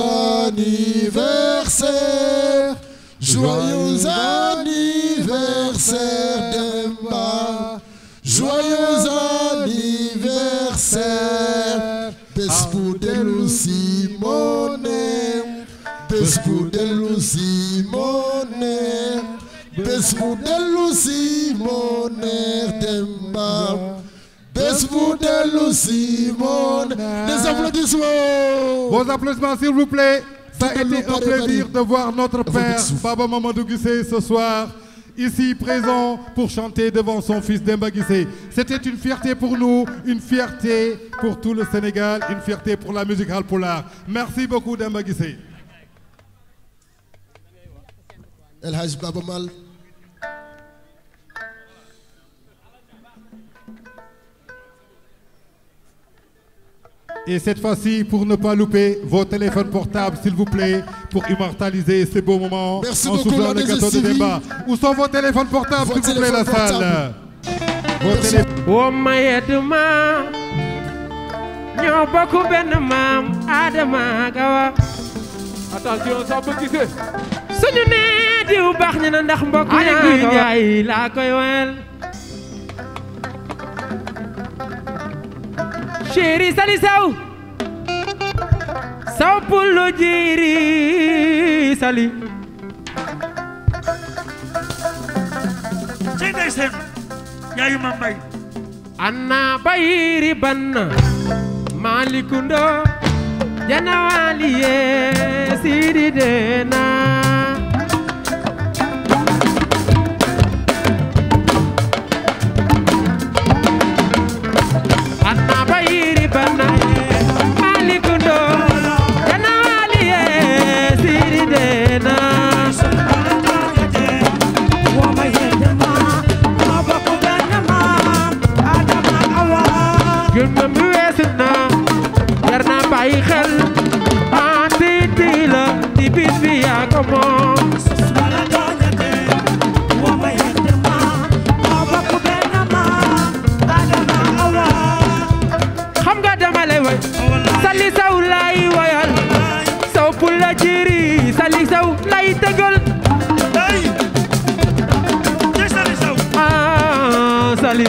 anniversaire joyeux anniversaire Demba joyeux anniversaire bés bu dellu si moo neex bés bu dellu si moo neex bés bu dellu si moo neex Demba bés bu dellu si moo neex des applaudissements Vos applaudissements, s'il vous plaît. Ça a Tout le été un monde, plaisir Bari. de voir notre père, petit souffle. Baba Mamadou Guissé, ce soir, ici présent pour chanter devant son fils Demba Guissé. C'était une fierté pour nous, une fierté pour tout le Sénégal, une fierté pour la musique Halpolar. Merci beaucoup, Demba Guissé. El Hadj Baba Mal Et cette fois-ci, pour ne pas louper vos téléphones portables, s'il vous plaît, pour immortaliser ces beaux moments Merci en beaucoup, soufflant la le gâteau de DGCV. débat. Où sont vos téléphones portables, Vos s'il vous plaît, la téléphones salle Vos Merci. téléphones. woo mayet ma ñoo bokk benn maam Adama Gawa attention Samba Guissé suñu nee diw baax ñu na ndax mbokk Allez, ñaa Guy njaay laa koy wel chéri sali saw saw pullu jiiri sali ci ndeysaan yaayu ma mbay anna bayiri banna malikundo janawaliye sidi dena anna bayiri banna malikundo janawaliye sidi dena gëmmam bi weesu na jar na bàyyi xel ah ti ti jiri Sali Sow lay tëggal ay ci Sali Sow ah Sali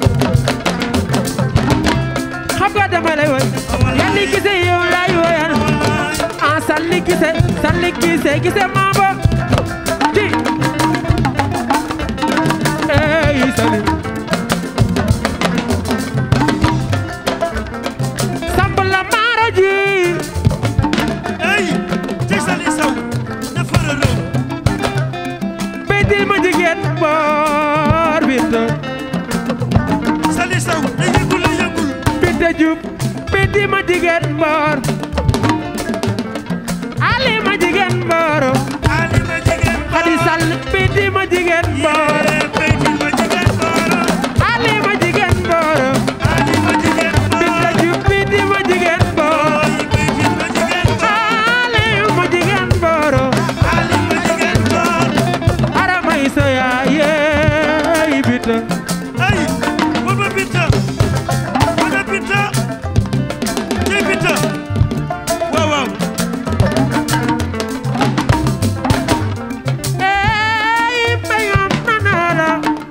xam nga dama lay woy Sali gise yow lay woyal ah Sali gise Sali gise gise maabo ji ey Sali Samb la maara ji ay ci Sali Sow dafa rëloo Bédil ma jigéen boor Binta Sali Sow da yëgul la yëgul Binta Diouf Bédil ma jigéen boor Ali ma jigéen boor Ali ma jigéen Khady Sall Bédil ma jigéen boor Bédil ma jigéen boor Ali ma jigéen boor Ali ma jigéen boor Binta Diouf Bédil ma jigéen boor Bédil ma jigéen boor Ali ma jigéen boor Ali ma jigéen boor Arama Isa yaay Binta ay baba Binta baba Binta ci Binta waaw waaw ey bayam nanala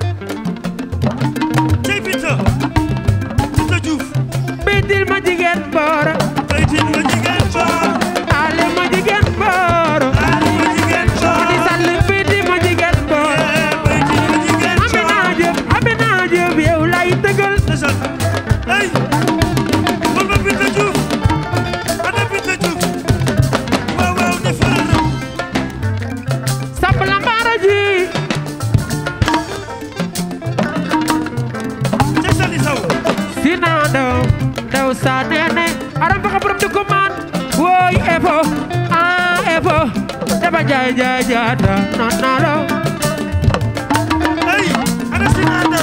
ci Binta Binta Diouf Bédil ma jigéen boor Bédil ma jigéen boor Ali ma jigéen boor Ali ma jigéen boor Khady Sall Bédil ma jigéen boor Bédil ma jigéen boor Amina Diop Amina Diop yow lay tëggal ndeysaan ay baba Binta Diouf ana Binta Diouf waaw waaw dafa rëloo Samb la maara ji ci Sali Sow Sina daw daw sa nene aram faxa borom dugg man woy efo ah efo daba jaay jaay jaata nan na lo ay ana Sina Ndaw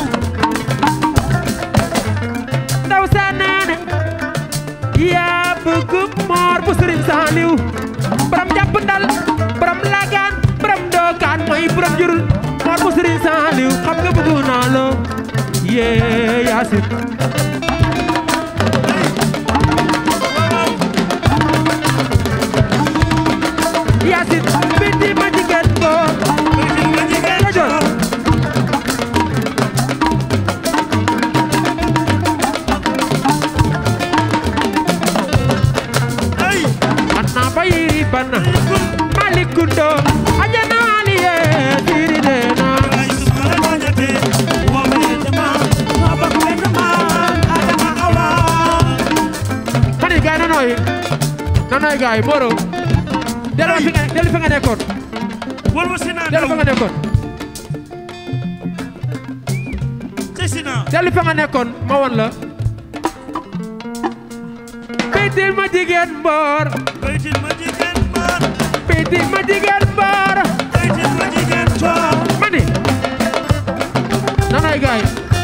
daw sa nene yaa bëgg moor bu Sëriñ Saaliw borom jàpp ndal borom lagaan borom dookaan mooy borom jurul moor bu Sëriñ Saaliw xam nga bëgg naa lo yee yaasin yaasin bindi ma jigéen boor Bédil ma jigéen Rajo. ay Anna bayiri bana malikundo ajana aliye tiri dena ay suma la ñate wo me dama ma ba ko dama adama awa kani gay nanoy nanoy gay moro delu fi nga delu fi nga nekkoon wol ma Sina delu fi Ndaw nga nekkoon ci Sina delu fi nga nekkoon ma won la Bédil ma jigéen mboor Bédil ma jigéen boor Bédil ma jigéen mboor Bédil ma jigéen boor mani nanoy gay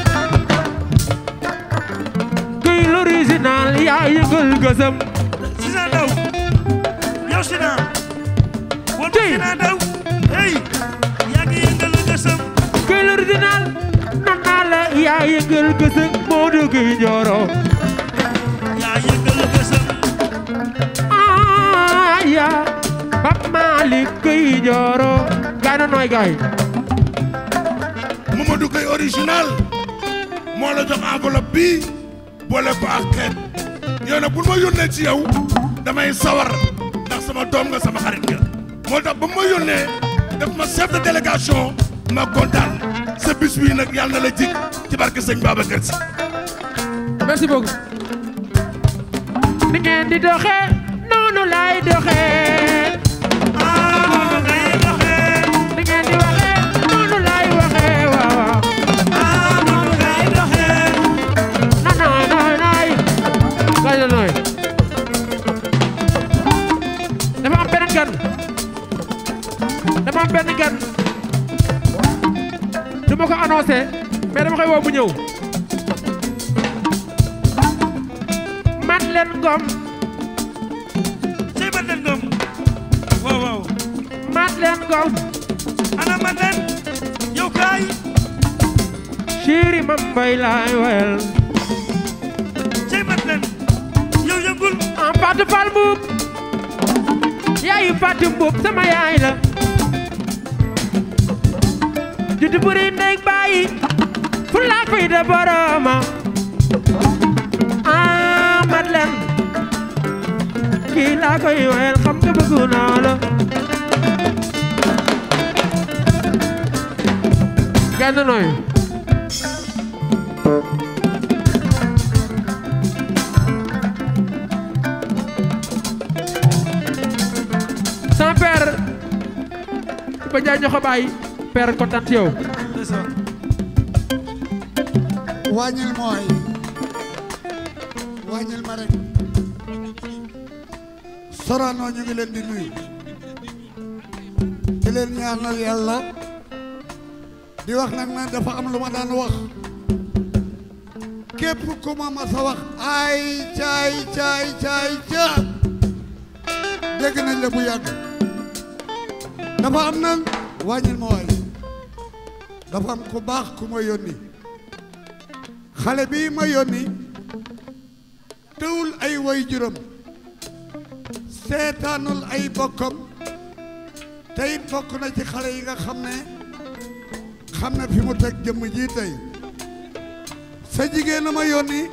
kuy l'original yaa yëngal gësëm Sina Ndaw yow Sina wol ma Sina Ndaw hey yaa ngi yëngal gësëm kuy l'original nan naa la yaa yëngal gësëm moo dugg Njoro yaa yëngal gësëm aya Pape Malick kuy Njoro gaay na nooy gaay Mamadou Gueye original moo la jox enveloppe bi boole ko ak xeet yow nag bu ma yónnee ci yow damay sawar ndax sama doom nga sama xarit nga moo tax ba ma yónnee def ma chef de délégation ma kontaan sa bis bii nag yàlla na la jik ci barke sëñ Babacar Si merci beaucoup ni ngeen di doxee noonu laay doxee ah ngay doxee ni ngeen di waxee noonu laay waxee waaw waaw ah noonu ngay doxee na nooy nooy nooy gaay na nooy dama am benn gan dama am benn gan du ma ko annoncé mais dama koy woo bu ñëw Madeleine Ngom cey Madeleine Ngom waaw waaw Madeleine Ngom ana Madeleine yow kaay chéri ma mbay laay wel cey Madeleine yow yëngul en pas de fal buub yaayu Fatou Mboup sama yaay la juddu buri ndey bàyyi fu laa koy de boroma ah Madeleine kii laa koy wayal xam nga bëggu naa la genn nooy sama père ba jaay ñoo ko bàyyi père kontaan ci yow wàññil mooy wàññil ma rek Sorano ñu ngi leen di nuyu di leen ñaanal yàlla di wax nag ne dafa am lu ma daan wax képp ku ma mas a wax ay caay caay caay ca dégg nañ la bu yàgg dafa am nag wàññil ma waay dafa am ku baax ku ma yónni xale bii ma yónni tëwul ay way juram seetaanul ay bokkam te it bokk na ci xale yi nga xam ne xam ne fi mu teg jëmm ji tey sa jigéen a ma yónni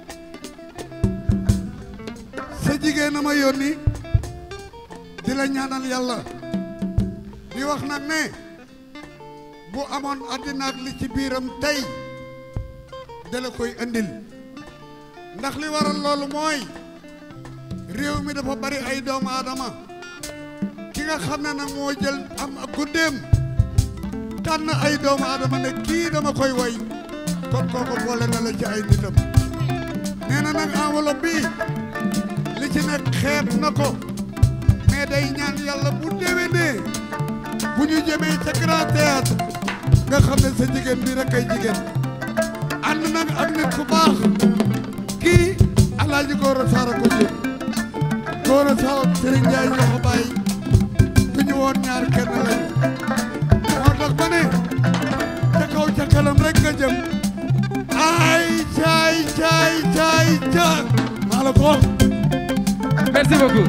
sa jigéen a ma yónni di la ñaanal yàlla di wax nag ne bu amoon àddina ak li ci biiram tey dala koy andil ndax li waral loolu mooy réew mi dafa bari ay doomu aadama ki nga xam ne nag moo jël am ak guddeem tànn ay doomu aadama ne kii dama koy way kon kooku boole na la ci ay nitam nee na nag enveloppe bi li ci nekk xeeb na ko mais day ñaan yàlla bu déwénee bu ñu jëmee ca grand théâtre nga xam ne sa jigéen bi rek ay jigéen ànd nag ak nit ku baax kii alaaji Gora Sarr ko jur Gora Sarr Serigne Ndiaye ñoo ko bàyyi du ñu woon ñaar kenn lañu moo tax ba ne ca kaw ca kanam rek nga jëm ay caay caay caay caay maa la ko wax merci beaucoup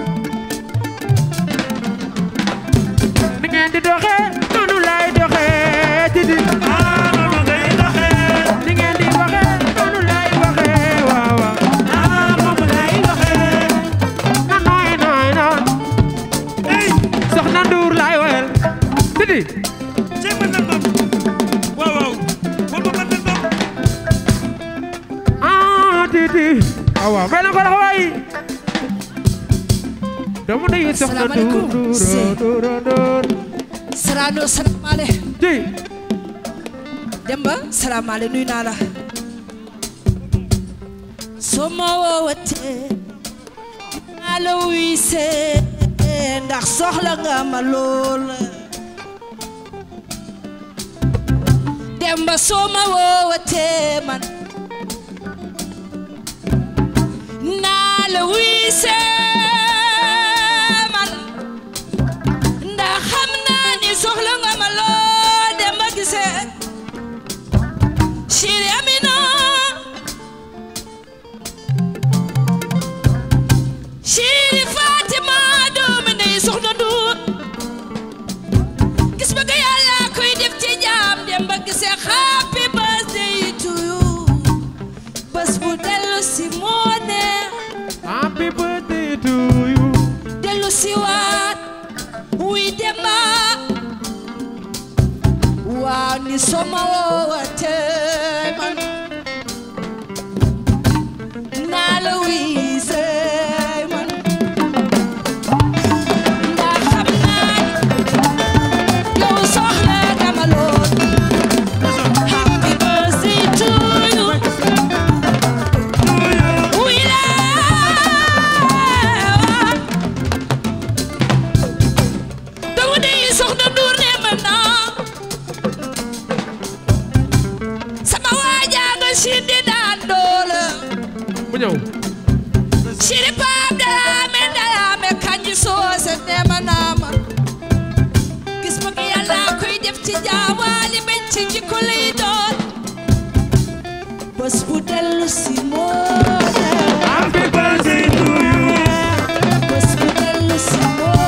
ni ngeen di doxee noonu laay doxee di di noonu ngay doxee ni ngeen di waxee noonu laay waxee waaw waaw ah moom lay doxee na nooy nooy noon soxna Ndour laay woyal di di ci mën na doon waaw waaw wal ma mën na doon ah di di waaw waaw mel na ko la waay doomu ndeyu soxna Ndour Ndour Ndour Ndour Sorano salaamale ji Demba salaamale nuyu naa la soo ma woowatee naa la wiisee ndax soxla nga ma lool Demba soo ma woowatee man naa la wiisee man ndax xam naa ni soxla nga ma lool Demba gisee Chéri Amina Chéri Fatima doomi ndey soxna Ndour gis bëgg Yàlla koy def ci jaam Demba gisee happy birthday to you bés bu dellu si moo neex happy birthday to you dellu si waat wuy Demba waaw ni soma woowatee man naa la wiisee man ndax xam naa yow soxla nga ma lool happy birthday to you wuy la dama dey soxna Ndour ne ma naa sama waajaa nga sindi daan doole mu ñëw siri paap dalaame dalaame kanji soose neema naama gis ma ki yàlla koy def ci jaawaali bañ ci jikko lay doon bés bu dellu si moo happy birthday to you bés bu dellu si moo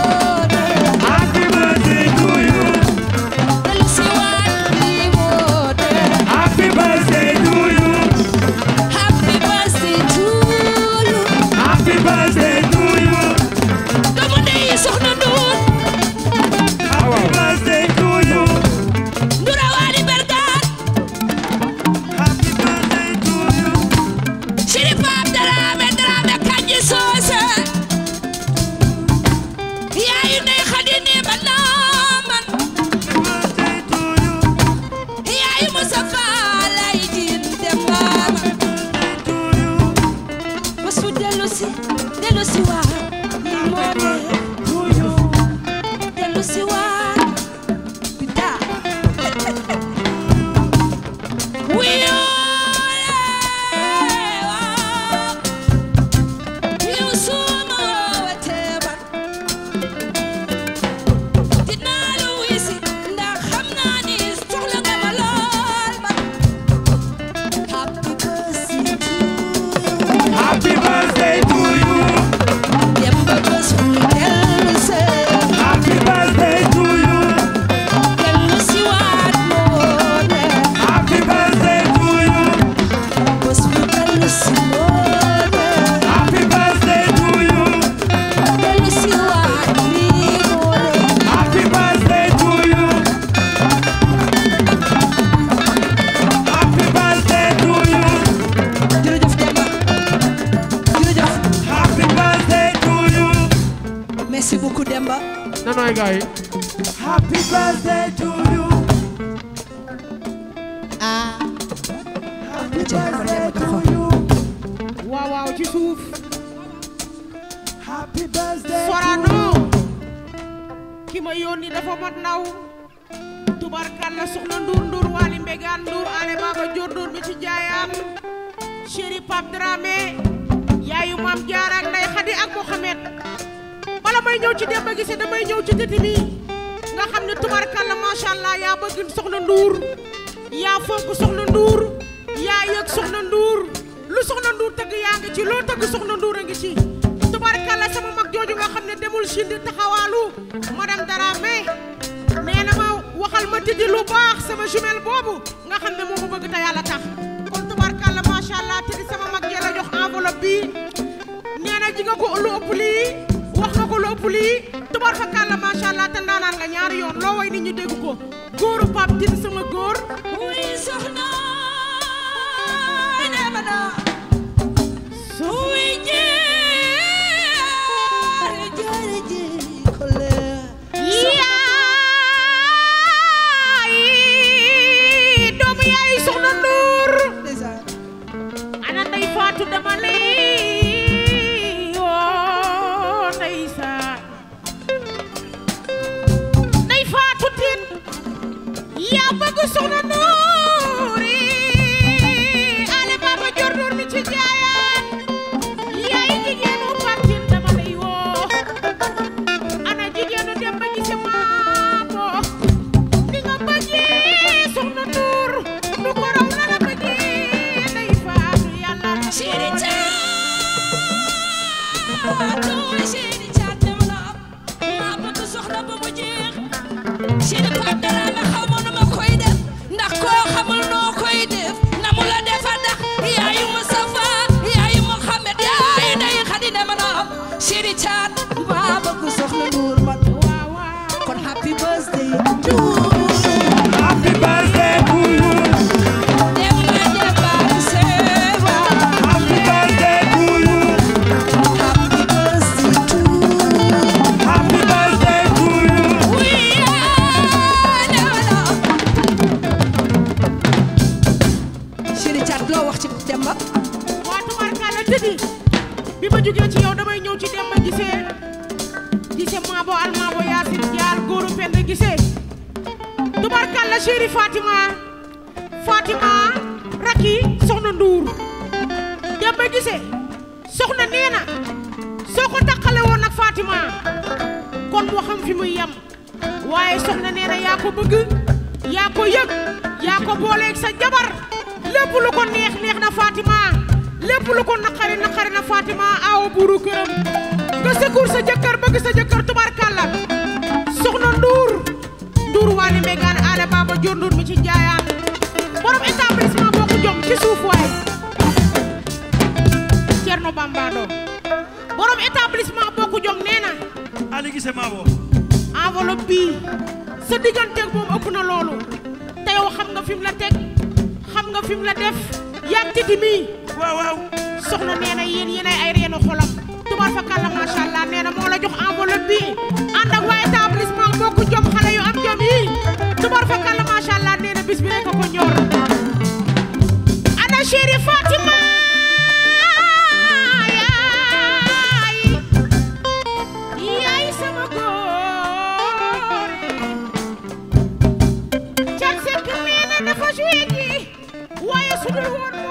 beaucoup Demba nanooy gars yi happy birthday to you ah happy birthday to you waaw waaw ci suuf happy birthday Sorano ki ma yónni dafa mat ndaw tubarkalla soxna nduur nduur waali mbegaan nduur ale baba jor nduur mi ci jaayaan chéri Pape Dramé yaayu maam Jaara ak Ndey Xadi ak Mohamed bala may ñëw ci Demba Guissé damay ñëw ci tëti mi nga xam ne tubarkalla macha allah yaa bëgg soxna nduur yaa fonk soxna nduur yaa yëg soxna nduur lu soxna nduur tëgg yaa ngi ci loo tëgg soxna nduur a ngi ci tubarkalla sama mag jooju nga xam ne demul Chine di taxawaalu madame Dramé nee na ma waxal ma tëddi lu baax sama jumelle boobu nga xam ne moo ma bëgg te yàlla tax kon tubarkalla macha allah tëddi sama mag jee la jox enveloppe bi nee na ji nga ko lu ëpp lii wax nga ko lu ëpp lii tubar fa kàlla macha allah te ndaanaan nga ñaari yoon loo way nit ñi dégg ko góoru Pape Tine sama góor wuy soxna dama na wuy jeere jeere jeere kole yaay doomu yaay soxna Ndour ana ndey faatu dama lay woo ndeysaan ndey faatu tin yaa bëgg soxna Ndour yi ale baba jor Ndour mi ci jaayaan yaay jigéenu Pape Tine dama lay woo ana jigéenu dem ba gise maamo ni nga bëggee soxna Ndour nu ko raw la la bëggee ndey faatu yàlla Chéri Thiatou Chéri Thiatou dama la maa bëgg soxna ba mu jeex Chéri Pape Dramé xaw ma nu ma koy def ndax koo xamul noo koy def na mu la defa ndax yaayu Moustapha yaayu Mohamed yaayu Ndey Xadi dama la Chéri Thiatou maa bëgg soxna Ndour man kon happy birthday to you Happy birthday to you. Demba Demba Sewa Happy birthday to you. Happy birthday to you Happy birthday to you. We are Chéri Thiat loo wax ci Demba waa tubarkalla tëddi bi ma jógee ci yow damay ñëw ci Demba Guissé Guissé maabo al maabo yaasin jaar góoru pend Guissé tubarkalla chéri Fatima Fatima rakki soxna Ndour Demba Guissé soxna nee na soo ko taqale woon ak Fatima kon moo xam fi muy yem waaye soxna nee na yaa ko bëgg yaa ko yëg yaa ko booleeg sa jabar lépp lu ko neex neex na Fatima lépp lu ko naqari naqari na Fatima awo buuru këram nga secours sa jëkkër bëgg sa jëkkër tubarkalla soxna Ndour Ndour waali megaan ale baba jor Ndour mi ci njaayaan borom établissement boo ko jom ci suuf waay Cerno Bambado borom établissement boo ko jom nee na Ali Guissé Mabo. enveloppe bii sa digganteeg moom ëpp na loolu te yow xam nga fi mu la teg xam nga fi mu la def yaa titi mii waaw waaw soxna nee na yéen yéenay ay reenu xolam tubar fa kàlla macha allah nee na moo la jox enveloppe bii ànd ak waa établissement boo ko jom xale yu am jom yi tubar fa kàlla macha allah nee na bis bi rek a ko ñor ana chéri Fatima yaay yaay sama góor cat sekk nee na dafa joué ji waaye su dul woon